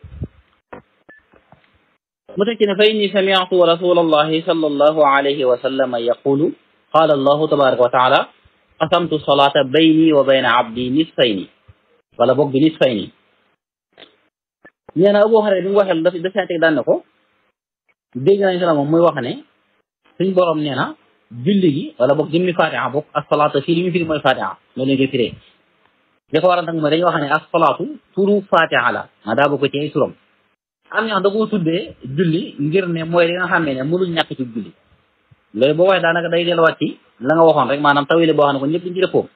mu teg ci ne fa inni sami'tu rasulallahi sallallahu alayhi wa sallam yaqulu qala allahu tabaraka wa taala qasamtu salata bayni wa bayna abdi nisfayni wala boog bi nisfayni nee na Abu Hurayra bi mu waxee daf dafay teg daan ne ko dégg nañ sala moom muy wax ne suñ borom nee na julli gi wala boog jëmmi fatiha boog asalaatu fii li ñu firi mooy fatiha loolu lañ koy firee li ko waral nag mooy dañuy wax ne asalaatu turu fatiha la ma daa bokk ci ay turam am ñoo xam da koo tuddee julli ngir ne mooy li nga xam ne mënuñ ñàkk ci julli loolu boo waxee daanaka day delluwaat ci la nga waxoon rek maanaam tawile boo xam ne ko ñëpp dañ ci dëppoo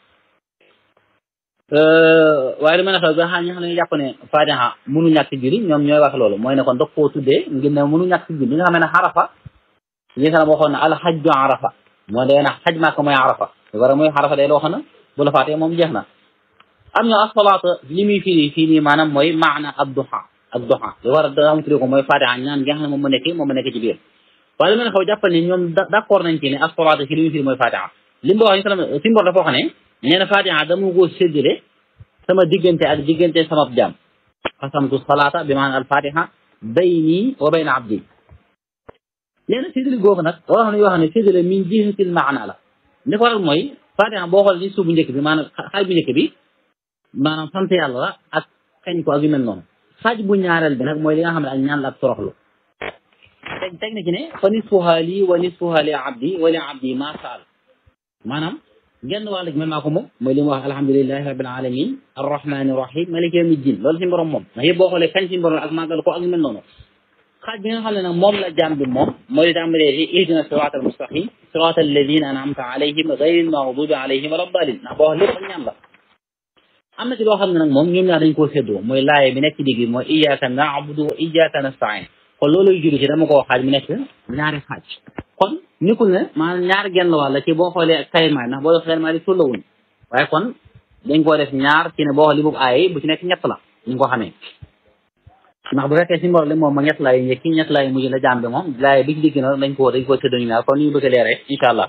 waaye lu mel ne xew ba xam ñi xam ne jàpp ne fatiha mënu ñàkk julli ñoom ñooy wax loolu mooy ne kon daf koo tuddee ngir ne mënu ñàkk julli li nga xam ne xarafa li nga xam ne waxoon ne alxajju arafa mooy day na xaj maaka mooy arafa lu war a mooy xarafa day loo xam ne bu la faatee moom jeex na am ñoo asalaata li muy firi fii nii maanaam mooy maana ab duha ab duha lu war a daam firi ko mooy fatiha ñaan gi nga xam ne moom ma nekk moom ma nekk ci biir waaye lu mel ne xew jàppal ne ñoom d'accord nañ ci ne asalaata fii li muy firi mooy fatiha li mu wax si mbor dafa wax ne nee na fatiha dama ko séddale sama diggante ak diggante sama jaam xasamtu salaata bi maanaam al fatiha bayni wa bayna abdi nee na séddale googu nag loo xam ne yoo xam ne séddale min jihatil maana la li ko waral mooy fatiha boo xool ci suuf bu njëkk bi maanaam xaaj bu njëkk bi maanaam sant yàlla la ak kañ ko ak yu mel noonu xaaj bu ñaareel bi nag mooy li nga xam ne ak ñaan la ak toroxlu teg teg na ci ne fa nisfuha lii wa nisfuha li abdi wa li abdi ma saal maanaam genn wàll gi man maa ko moom mooy li mu wax alhamdulilahi rabbil alamin arrahmani rahim maliki yawmi din loolu suñu borom moom ndax yëpp boo xoolee kañ suñu borom ak màggal ko ak yu mel noonu xaaj bi nga xam ne nag moom la jaam bi moom mooy li tàmbalee ci ihdina sirat al mustaqim sirat alladina an'amta alayhim ghayril maghdubi alayhim wala dalin ndax boo wax lépp ak ñaan la am na ci loo xam ne nag moom ñoom ñaar dañ koo séddoo mooy laaye bi nekk ci digg bi mooy iyyaka na'budu wa iyyaka nasta'in kon loolu julli ci dama koo xaaj mu nekk ñaari xaaj kon nikul ne maanaam ñaar genn wàll ci boo xoolee ak kaymaay ndax boo def kaymaay di tullawuñ waaye kon dañ koo def ñaar ci ne boo xool li boobu aaye bu ci nekk ñett la ñu ko xamee ndax bu fekkee si mbor li moom ma ñett laay njëkki ñett laay mujj la jàmbe moom laaye bi ci digg na dañ ko dañ koo tëdd ñu ñaar kon ni ñu bëgg a leeree incha allah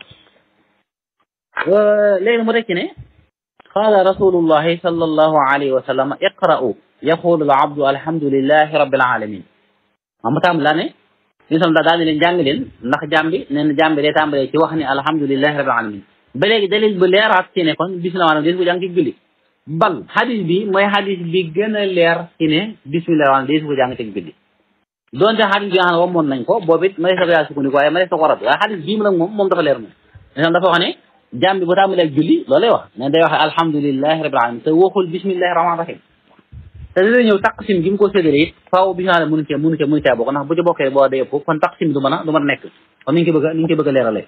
léegi mu rekk ne qaala rasulullahi sallallahu alayhi wa sallam iqra'u yaqulu al abdu alhamdulillahi rabbil alamin mam mu tàmbali daa ne li sam daa ne leen jàng leen ndax jàmbi nee na jàmbi day tàmbalee ci wax ni alhamdulillahi rabbil alamin ba léegi dalil bu leeraat ci ne kon bismillah maanaam des ko jàng ci julli bal hadis bi mooy hadis bi gën a leer ci ne bismillah maanaam des ko jàng ci julli donte hadis bi nga xam ne wamoon nañ ko boobu it ma des ko yaa sukkandiku waaye ma des ko rab waaye hadis bii mu nag moom moom dafa leer moom lisam dafa wax ne jàmbi bu tàmbalee ak julli loolu lay wax ne day wax alhamdulillahi rabbil alamin te waxul bismillahi rahmaani rahim te dina ñëw taqsim gi mu ko séddale it faaw bi nga xam ne mënu cee mënu cee mënu cee bokk ndax bu ci bokkee boo day ëpp kon taqsim du mën a du mën a nekk comme ni ñu ko bëgg a ni ñu ko bëgg a leeralee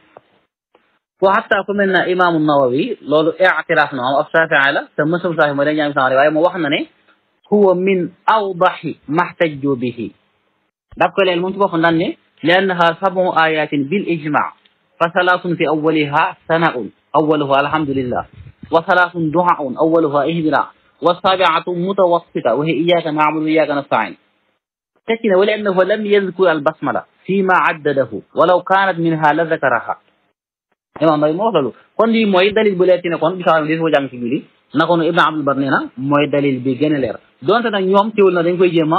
wa hatta ku mel na imaamu nawawi loolu i'tiraaf na moom ab shafii la te mësum shafii mooy dañ jaam sama waaye mu wax na ne huwa min awdahi mahtajju bihi daf ko leel moom ci boppam daan ne li annaha sabu ayatin bil ijma fa salaatun fi awwaliha sanaun awwaluha alhamdulillah wa salaatun du'aun awwaluha ihdina والسابعة متوسطة وهي إياك نعبد وإياك نستعين تكنا ولأنه لم يذكر البسملة فيما عدده ولو كانت منها لذكرها imam bay moo wax loolu kon lii mooy dalil bu leer ci ne kon bisaam di ko jàng ci julli na ko nu Ibn Abdul Bar nee na mooy dalil bi gën a leer donte nag ñoom teewul na dañ koy jéem a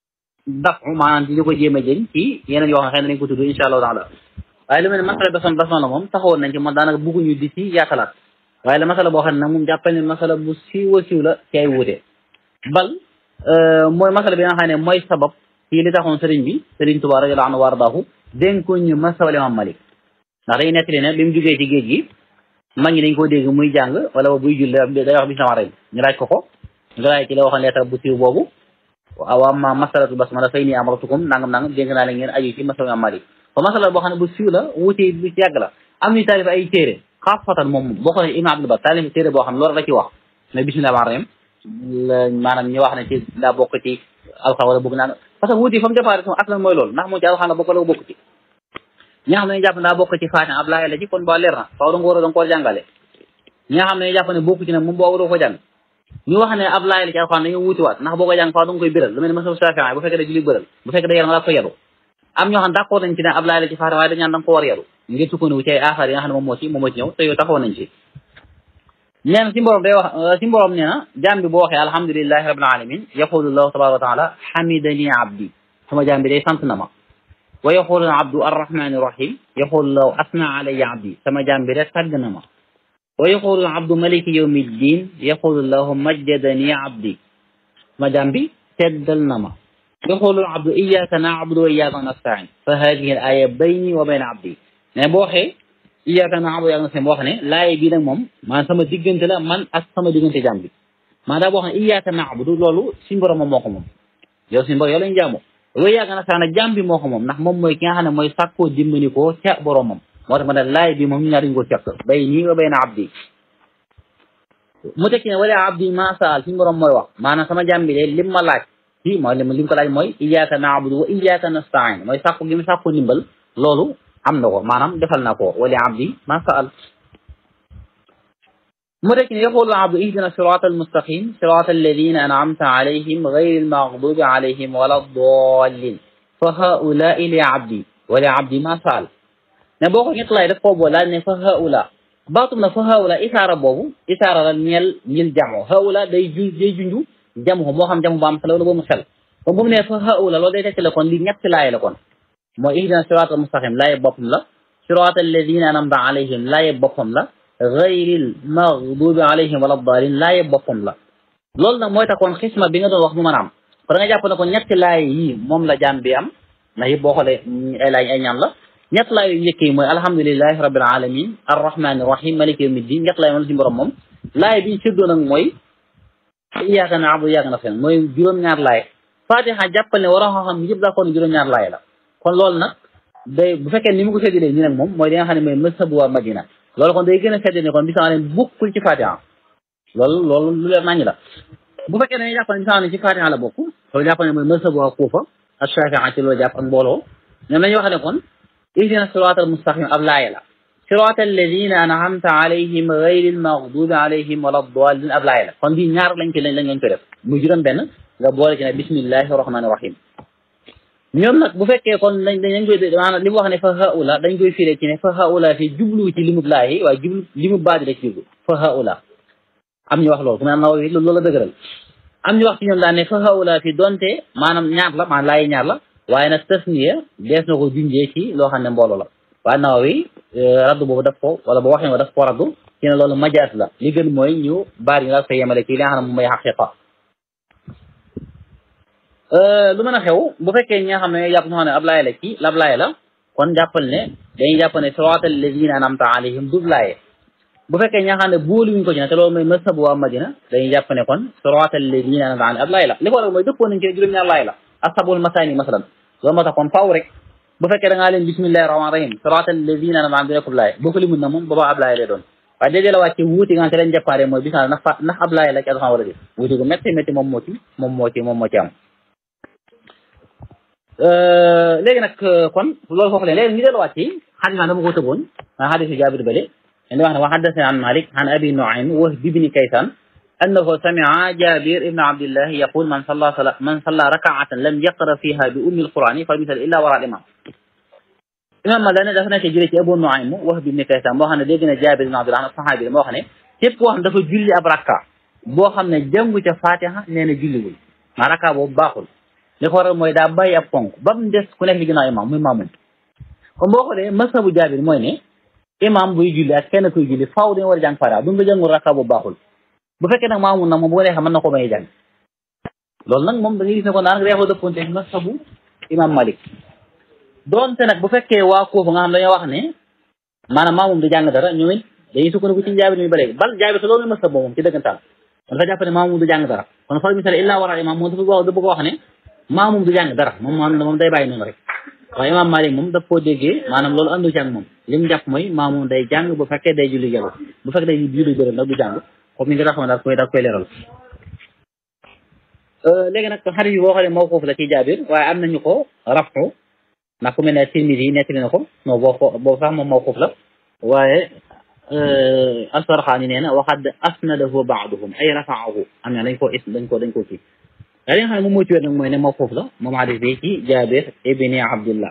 daf maanaam di ko jéem a jëñ ci yeneen yoo xam ne xëy na dañ ko tudd insha allahu taala waaye lu mel ne masala basam basam la moom taxawoon nañ ci moom daanaka bugguñu di ci yaatalaat waaye la masala boo xam ne nag moom jàppal ne masala bu siiw a siiw la ci ay wuute bal mooy masala bi nga xam ne mooy sabab ci li taxoon sëriñ bi sëriñ Tuubaa radiyallaahu anhu wardaahu dénkoon ñu masala Imaam Malik ndax dañuy nettali ne bi mu jógee ci géej gi mag ñi dañ koo dégg muy jàng wala buy julli day wax bismillah rek ñu laaj ko ko nga laaj ci la waxoon leetar bu siiw boobu waaw amma masalatu basmala fay nii amaratukum nangam nangam dénk naa leen ngeen aju ci masala Imaam Malik fa masala boo xam ne bu siiw la wuute bu ci yàgg la am ñu taalif ay téere xaafatan moom boo xoolee Ibn Abdul Bar taalif téere boo xam ne loolu la ci wax mais bismillah rahmaan rahim maanaam ñu wax ne ci daa bokk ci alxam wala bokk naan parce que wuti fa mu départ sama aslan mooy loolu ndax moom ci alxam la bokk la bokk ci ñi nga xam ne ñu jàpp ne daa bokk ci Faatiha ab laaya la ci kon ba leer na faaw da nga war a da nga ko jàngale ñi nga xam ne ñu jàpp ne bokk ci nag moom boo waroo ko jàng ñu wax ne ab laaya la ci alxam dañoo wuti waat ndax boo ko jàng faaw da nga koy biral lu mel ne masal Shaafi'i bu fekkee da julli bëral bu fekkee da yaram daa ko yaru am ñoo xam ne d'accord nañ ci ne ab laaya la ci Faatiha waaye dañ naan da nga ko war yaru ngir sukkandiku ci ay aaxaar yi nga xam ne moom moo ci moom moo ci ñëw te yow taxaw nañ ci nee na si mborom day wax si mborom nee na jaam bi boo waxee alhamdulilahi rabbil alamin yaqulu llahu tabaraka wa taala hamidani abdi sama jaam bi day sant na ma wa yaqulu abdu arrahmani rahim yaqulu lahu asna alayya abdi sama jaam bi rek tàgg na ma wa yaqulu abdu maliki yawmi ddin yaqulu lahu majjadani abdi sama jaam bi teddal na ma yaqulu abdu iyaka na'budu wa iyaka nasta'in fa hadihi al aya bayni wa bayna abdi ne boo waxee iyyaka na'budu yaa nga seen boo xam ne laaye bii nag moom maanaam sama diggante la man ak sama diggante jàmm bi maanaam daa boo xam ne iyyaka na'budu loolu suñu borom moom moo ko moom yow suñu borom yow lañu jaamu wa iyyaka nasta'in jàmm bi moo ko moom ndax moom mooy ki nga xam ne mooy sàkkoo dimbali ko ca boromam moo tax ma ne laaye bi moom ñu ñaar dañu ko fekk bay nii wa bayna abdi mu tekki ne wala abdi ma saal suñu borom mooy wax maanaam sama jàmm bi de lim ma laaj ci mooy lim lim ko laaj mooy iyyaka na'budu wa iyyaka nasta'in mooy sàkku gi mu sàkku ndimbal loolu am na ko maanaam defal na ko wali abdi ma saal mu rek ne yaqulu abdu ihdina sirata almustaqim sirata alladina an'amta alayhim gayri almaghdubi alayhim wala dallin fa haulai li abdi wali abdi ma saal ne boo ko ñett lay def foofu laaj ne fa haula baatum na fa haula isaara boobu isaara la ñeel ñil jamo haula day ju day junju jamo moo xam jamo ba am xel wala ba mu xel kon bu mu ne fa haula loolu day tekki la kon li ñett laay la kon mooy ihdina sirata almustaqim laaye boppam la sirata alladina anamta alayhim laaye boppam la gayril maghdubi alayhim wala dalin laaye boppam la loolu nag mooy tax kon xisma bi nga doon wax mu mën a am kon da nga jàpp ne ko ñetti laay yi moom la jaam bi am ndax yëpp boo xoolee ay laay ay ñaan la ñett laay yu njëkk yi mooy alhamdulilahi rabbil alamin arrahmani rahim maliki yawmi din ñett laay moom la suñu borom moom laay bi ñu séddoo nag mooy iyyaka na'budu wa iyyaka nasta'in mooy juróom-ñaar laay fatiha jàppal ne waroo xam yëpp daa kon juróom-ñaar laay la kon loolu nag day bu fekkee ni mu ko séddalee ñu nag moom mooy li nga xam ne mooy mazhabu waa Madina loolu kon day gën a séddale kon bisimilah leen bokkul ci fatiha loolu loolu lu leer nañu la bu fekkee dañuy jàpp ne bisimilah ne ci fatiha la bokk loolu jàpp ne mooy mazhabu waa Kuufa ak Shaafi'i ci loolu jàpp ak mbooloo ñoom dañuy wax ne kon ihdina siraatal mustaqim ab laaya la siraatal ladina an'amta alayhim ghayril maghdubi alayhim wala dallin ab laaya la kon bii ñaar lañ ci lañ lañ ko def muy juróom benn nga boole ci ne bismillahi rahmani rahim ñoom nag bu fekkee kon dañ dañ koy maanaam li mu wax ne fa haula dañ koy firee ci ne fa haula fi jublu ci limub laahi waaye jublu limub baadi la ci jublu fa haula am ñu wax loolu ku mel Nawawi loolu la dëgëral am ñu wax ci ñoom daan ne fa haula fi donte maanaam ñaar la maanaam laayi ñaar la waaye nag tasniya dees na ko junjee ci loo xam ne mbooloo la waaye Nawawi raddu boobu daf ko wala ba waxee daf ko raddu ci ne loolu majaas la li gën mooy ñu baar yi la ko yemale ci li nga xam ne moom mooy xaqiqa lu mën a xew bu fekkee ñi nga xam ne jàpp ñoo xam ne ab laaya la ci lab laaya la kon jàppal ne dañuy jàpp ne siraatal lazina an'amta alayhim du laaye bu fekkee ñi nga xam ne booluwuñ ko ci ne te loolu mooy mazhabu waa Madina dañuy jàpp ne kon siraatal lazina an'amta alayhim ab laaya la li ko waral mooy dëppoo nañ ci juróom-ñaar laaya la ashabul masaani masalan loolu moo tax kon faw rek bu fekkee da ngaa leen bismillahi rahmaani rahim siraatal lazina an'amta alayhim nekkul laaya boo ko limut na moom boobaa ab laaya lay doon waaye déedéet la wàcce wuuti nga xam te lañ jàppaare mooy bisimilah ndax fa ndax ab laaya la ci alxam war a def wuuti gu métti métti moom moo ci moom moo ci moom moo ci am léegi nag kon loolu foofu leen léegi ñu delluwaat ci xadis dama ko tëboon maa xadisu jaabir bale dañuy wax ne wa xaddasana an malik an abi nuaym wahb ibni kaysan annahu samia jabir ibn abdillah yaqul man salla sala man salla rakaatan lam yaqra fiha bi ummi alqurani fa misal illa wara al imam imam ma dane dafa nekk jëlee ci abu nuaym wahb ibni kaysan moo xam ne dégg na jabir ibn abdillah saxaabi la moo xam ne képp koo xam dafa julli ab rakka boo xam ne jàngu ca fatiha nee na julliwul maa rakka boobu baaxul li ko waral mooy daa bàyyi ab ponk ba mu des ku nekk li ginnaaw imam muy maamum kon boo xoolee masabu jaabir mooy ne imam buy julli ak kenn kuy julli faaw dañu war a jàng fatiha bu nga jàngul rakka boobu baaxul bu fekkee nag maamum nag moom bu ko neexee mën na ko may jàng loolu nag moom da ngay gis ne kon daanaka day xaw a dëppoonte masabu imam malik doonte nag bu fekkee waa koofu nga xam dañoo wax ne maanaam maamum du jàng dara ñoom it dañuy sukkandiku ci jaabir mi ba léegi bal jaabir te loolu mooy masab moom ci dëggantaan kon dafa jàpp ne maamum du jàng dara kon fal misal illa wara imam moom dafa wax dafa bëgg wax ne maamum du jàng dara moom moom moom day bàyyi noonu rek waaye imam malik moom daf koo déggee maanaam loolu andu ci ak moom li mu jàpp mooy maamum day jàng bu fekkee day julli jalo bu fekkee day julli bëral nag du jàng comme ni nga taxaw daal koy daal koy leeral léegi nag xarit yi boo xoolee mawquuf la ci jaabir waaye am nañu ko rafu ndax ku mel ne Tirmidi yi nettali na ko non boo ko boobu sax moom mawquuf la waaye Asfarxaani nee na waxad asnadahu baaduhum ay rafaahu am na dañ koo is dañ ko dañ koo kii waaye li nga xam ne moom moo ci wér nag mooy ne mawquuf la moom hadis bi ci Jaabir ibni Abdullah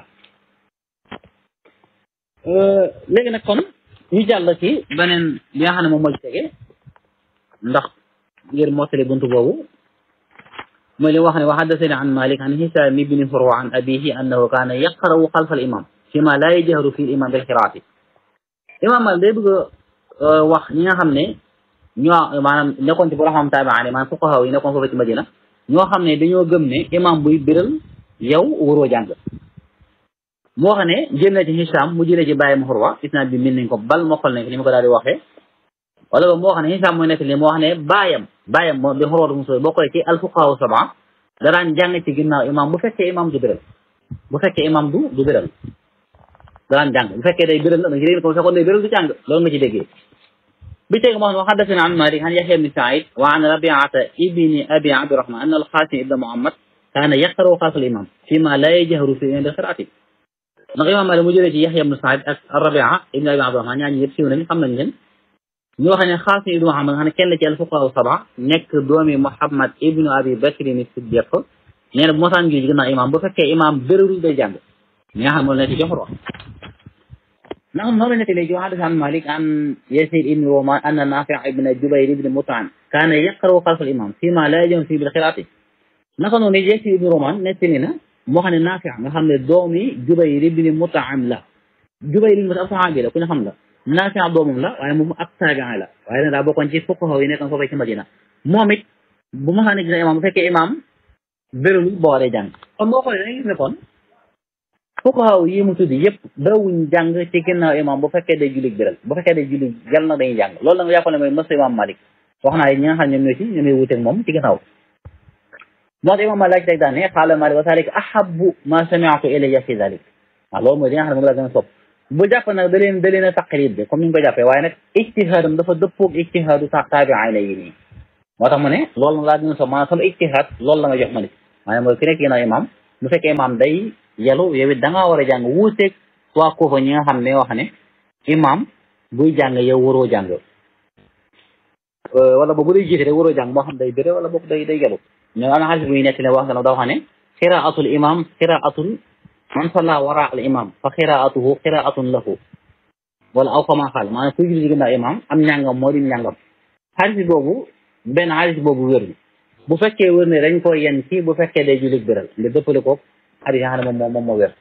léegi nag kon ñu jàll ci beneen bi nga xam ne moom moo ci tege ndax ngir mottali buntu boobu mooy li wax ne wa haddasani an Malik an Hisaam ibni Furwa an abihi annahu kaana yaqra'u xalfa al imam fi ma laa yajharu fi imam bil qiraati imam Malik day bëgg a wax ñi nga xam ne ñoo maanaam nekkoon ci borom xam taabi'aan maanaam fuqahaa yi nekkoon foofu ci Madina ñoo xam ne dañoo gëm ne imam buy biral yow waroo jàng moo xam ne jël na ci Hisaam mu jëlee ci bàyyi ma Furwa isnaad bi min nañ ko bal mokkal nañ ko ni ma ko daal di waxee wala ba moo xam ne Hisaam mooy nekk li moo xam ne baayam baayam moo bi xorootu muso boo koy ci alfuqahaa saba daraan jàng ci ginnaaw imam bu fekkee imam du biral bu fekkee imam du du biral daraan jàng bu fekkee day biral da nga ci dégg ko fekkoon day biral du jàng loolu nga ci déggee bi teg moo xam ne xaddasana an Malik an Yahya ibni Saïd wa an Rabiata ibni Abi Abdirahman an al-Qasim ibn Muhammad kaana yaqra'u xalfa al-imam fi ma la yajharu fi inda qiraati ndax imam Malik mu jëlee ci Yahya ibni Saïd ak Rabia ibni Abi Abdirahman ñaar ñi yëpp siiw nañ xam nañ leen ñu wax ne Xaasim ibnu Muhammad nga xam ne kenn la ci al-fuqahaa saba nekk doomi Muhammad ibnu Abi Bakr ni Siddiq nee na bu mosaan gi ginnaaw imam bu fekkee imam bérérul day jàng mi nga xam ne moo nekk jox wax ndax noonu la nekk léegi wa haddasa an Malik an Yazid ibni Roman anna Nafi' ibn Jubayr ibn Mut'im kaana yaqra'u xalfa al-imam fi ma la yajharu fiihi bil qiraati naka noonu Yazid ibni Roman nettali na moo xam ne Nafi' nga xam ne doomi Jubayr ibn Mut'im la Jubayr ibn Mut'im ab saxaabi la ku ñu xam la Naafi doomam la waaye moom ab taabiin la waaye nag daa bokkoon ci fuqahaa yi nekkoon foofee ci Madina moom it bu ma xam ne gis imam bu fekkee imam bérul boo waree jàng kon boo xoolee da ngay gis ne kon fuqahaa yi mu tuddi yëpp dawuñ jàng ci ginnaaw imam bu fekkee day julli biral bu fekkee day julli jal nag dañuy jàng loolu nag jàpp ne mooy mës imam Malik wax naa ñi nga xam ñoom ñoo ci ñoom ñooy wuteeg moom ci ginnaaw moo tax imam Malik teg daan ne qaala Malik wa zalika ahabbu ma sami'tu ilayya fi zalik waaw loolu mooy li nga xam ne moom laa gën a sopp bu jàpp nag da leen da leen a taqlid bi comme ni ñu ko jàppee waaye nag ijtihaadam dafa dëppoog ijtihaadu taabi'ina yi nii moo tax mu ne loolu laa gën a sopp maanaam sama ijtihaad loolu la may jox ma nit maanaam mooy ki nekk ginnaaw imam bu fekkee imam day yelu yow it da ngaa war a jàng wuuteeg waa koofa ñi nga xam ne wax ne imam buy jàng yow waroo jàng wala boobu day jiite rek waroo jàng moo xam day béré wala boog day day yelu ñoo am na xaalis bu ñuy nekk ne wax nga daa wax ne xiraatul imam xiraatul man salla wara al imam fa xiraatuhu xiraatun lahu wala aw kama xaal maanaam kuy julli ginnaaw imam am njàngam moo di njàngam xaalis boobu benn xaalis boobu wér bu fekkee wér ne dañ ko yen ci bu fekkee day julli biral nga dëppale ko xaalis yi nga xam ne moom moom moo wér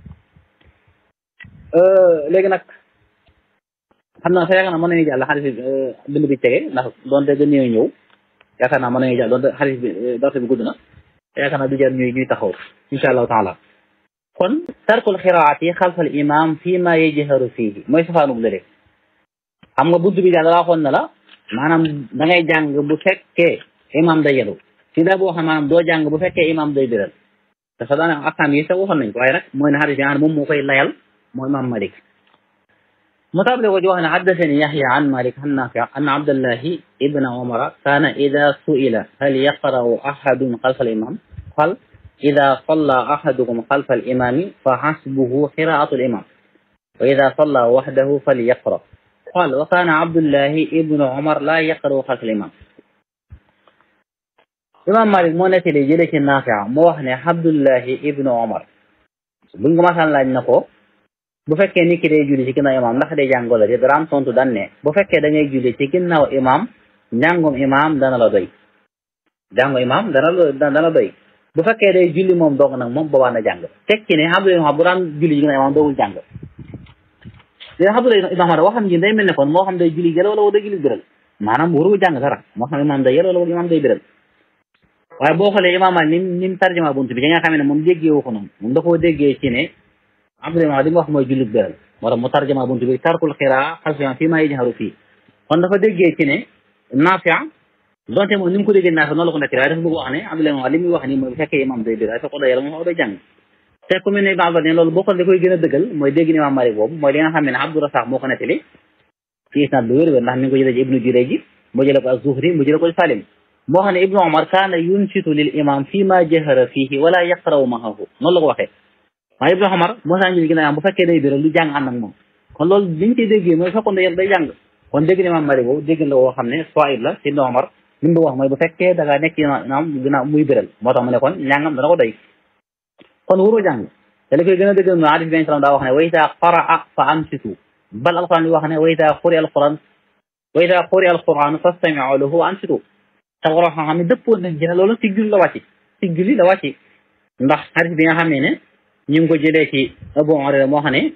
léegi nag xam naa sa yaakaar naa mën nañu jàll xaalis bi bind bi tege ndax doonte gën ñëw ñëw yaakaar naa mën nañu jàll doonte xaalis bi darse bi gudd na yaakaar naa du jar ñuy ñuy taxaw insha allahu taala kon tarkul xiraati xalfal imam fii ma yajharu fiihi mooy safaanub lële xam nga bunt bi daal dalaa xoon na la maanaam da ngay jàng bu fekkee imam day yelu si daa boo xam maanaam doo jàng bu fekkee imam day biral te sax daanaka akam yi sax waxoon nañ ko waaye nag mooy ne xadis bi moom moo koy layal mooy imam malik mu tabale ko ci wax ne haddasani yaxya an malik an nafi an abdallahi ibna umara kaana ida suila hal yaqra'u ahadun xalfa al imam qal ida salla ahadukum xalfa al imami fa xasbuhu qiraatu al imam wa ida salla waxdahu falyaqra qal wa kaana abdullahi ibnu umar la yaqra'u xalfa al imam imam malik moo nettali jële ci nafia moo wax ne abdullahi ibnu omar buñ ko masaan laaj na ko bu fekkee nit ki day julli ci ginnaaw imam ndax day jàngoo la daraam tontu dan ne bu fekkee da ngay julli ci ginnaaw imam njàngum imam dana la doy jàngu imam dana la dana doy bu fekkee day julli moom dong nag moom boobaa na jàng tekki ne abdullahi bu daan julli ci ginnaaw imam doogul jàng dina abdullahi ibnu omar waxam ji day mel ne kon moo xam day julli jël wala day julli biral maanaam warul jàng dara moo xam imam day yel wala imam day biral waaye boo xoolee imaam ni ni mu tarjuma bunt bi nga xam ne moom déggee wu ko noonu moom da koo déggee ci ne Abdullah li mu wax mooy jullit beral moo tax mu tarjuma bunt bi tarkul xiraa xalfiyan fii maa yajharu fii kon dafa déggee ci ne Naafi' donte moom ni mu ko déggee Naafi' noonu la ko nekk waaye dafa bëgg wax ne Abdullah li muy wax nii mooy bu fekkee imaam day biral fekk day yàlla moom day jàng te ku mel ne Ibn Abbas ne loolu boo ko da koy gën a dëggal mooy dégg ni imaam Maalik boobu mooy li nga xam ne Abdu Rasaaq moo ko nettali ci isnaad bu wér-wér ndax mi ngi ko jëlee ci Ibnu Jurayj mu jëlee ko az-Zuhri mu jëlee ko ci Salim moo xam ne ibnu omar kaana yunsitu lil imam fii ma jahara fiihi wala yaqra'u maahu noonu la ko waxee waaye ibnu omar moo saa njël ginnaaw bu fekkee day biral lu jàng ànd ak moom kon loolu liñ ciy déggee mooy fekkoon day day jàng kon dégg ne imam mari boobu dégg la woo xam ne soit la ci ibnu omar li mu wax mooy bu fekkee da ngaa nekk naam ginnaaw muy biral moo tax mu ne kon njàngam dana ko doy kon waroo jàng te li koy gën a dëggal no hadis bi salaam daa wax ne wa idaa qaraa fa ansitu bal alquran li wax ne wa idaa quri alquran wa idaa quri alquran fastami'u lahu wa ansitu te waroo xam ne dëppoon nañ ci ne loolu ci julli la wàcc ci julli la wàcc ndax xarit bi nga xam ne ne ñu ngi ko jëlee ci Abu Hurayra moo xam ne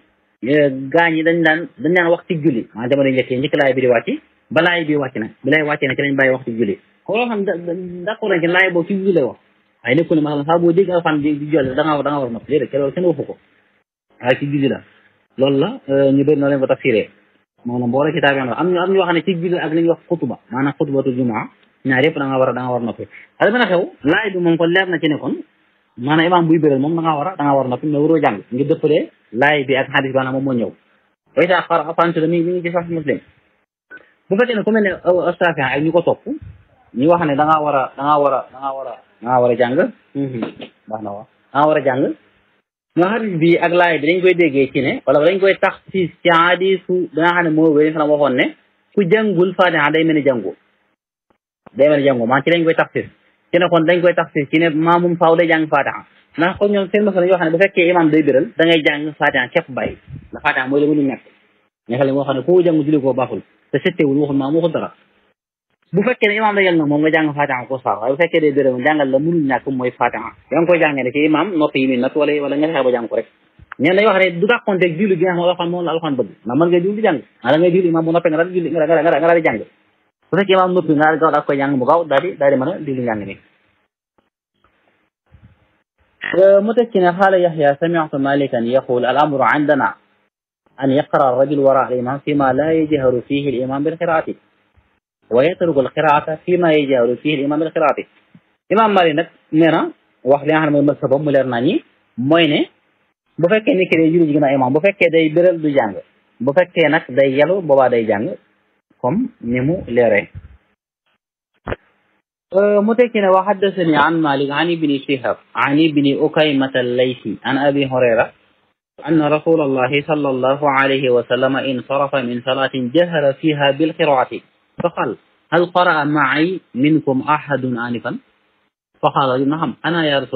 gaañ yi dañ daan dañ daan wax ci julli maa jamono njëkk njëkk laay bi di wàcc ba laay bi wàcc nag bi lay wàcce ne ci lañ bàyyi wax ci julli ko loo xam d'accord nañ ci laay boobu ci julli lay wax waaye nekkul ne maanaam saa boo dégg alxam di jolli da nga da nga war a nopp léegi loolu kenn waxu ko waaye ci julli la loolu la ñu bëri noo leen ko tafsiree maanaam boo la ci taabi am ñu am ñu wax ne ci julli ak li ñuy wax xutuba maanaam xutubatul jumaa ñaar yëpp da nga war a da nga war a noppi xale mën a xew laay bi moom kon leer na ci ne kon maanaam imaam buy bëral moom da ngaa war a da nga war a noppi mais waroo jàng ngir dëppalee laay bi ak xadis bi moom moo ñëw wayta xar afantu mi mi ngi ci sax muslim bu fekkee ne ku mel ne Shaafi ak ñu ko topp ñu wax ne da ngaa war a da ngaa war a da ngaa war a da ngaa war a jàng baax na waaw da ngaa war a jàng ñoo xadis bi ak laay bi dañ koy déggee ci ne wala dañ koy tax ci ci hadisu da nga xam ne moo wéri salam waxoon ne ku jàngul Faatiha day mel ni jàngul day mel ni jàngul maa ci dañ koy taxsir ci ne kon dañ koy taxsir ci ne maamum faaw day jàng Faatiha ndax kon ñoom seen masala yoo xam ne bu fekkee imam day biral da ngay jàng Faatiha képp bàyyi ndax Faatiha mooy la mënu ñàkk ñaxale moo xam ne ku jàng julli koo baaxul te settewul waxul maam waxul dara bu fekkee ne imam da yel nag moom nga jàng Faatiha ko saar waaye bu fekkee day biral jàngal la mënul ñàkk mooy Faatiha yaa ngi koy jàngee ne ci imam noppi yi muy natt wala wala nga fexe ba jàng ko rek ñeen dañuy wax ne du dàqonteeg julli gi nga xam ne alxuraan moom la alxuraan bëgg ndax mën nga julli di jàng ah da ngay julli imam bu noppee nga daal julli nga nga nga daal di jàng bu fekkee imam noppi nga daal gaaw daal koy jàng bu gaaw daal di daal di mën a julli njàng mi متكنا قال يحيى سمعت مالكا يقول الأمر عندنا أن يقرأ الرجل وراء الإمام فيما لا يجهر فيه الإمام بالقراءة ويترك القراءة فيما يجهر فيه الإمام بالقراءة إمام مالك nag nee na wax li nga xam ne mooy masabam mu leer naa ñi mooy ne bu fekkee ni ki day julli ji gën a imam bu fekkee day béral du jàng bu fekkee nag day yelu boobaa day jàng comme ni mu leeree mu tekki ne wa haddasani an malik an ibni shihab an ibni ukaymata allaysi an abi hurayra أن رسول الله صلى الله عليه وسلم انصرف من صلاة جهر فيها بالقراءة فقال هل قرأ معي منكم أحد آنفا فقال نعم أنا يا رسول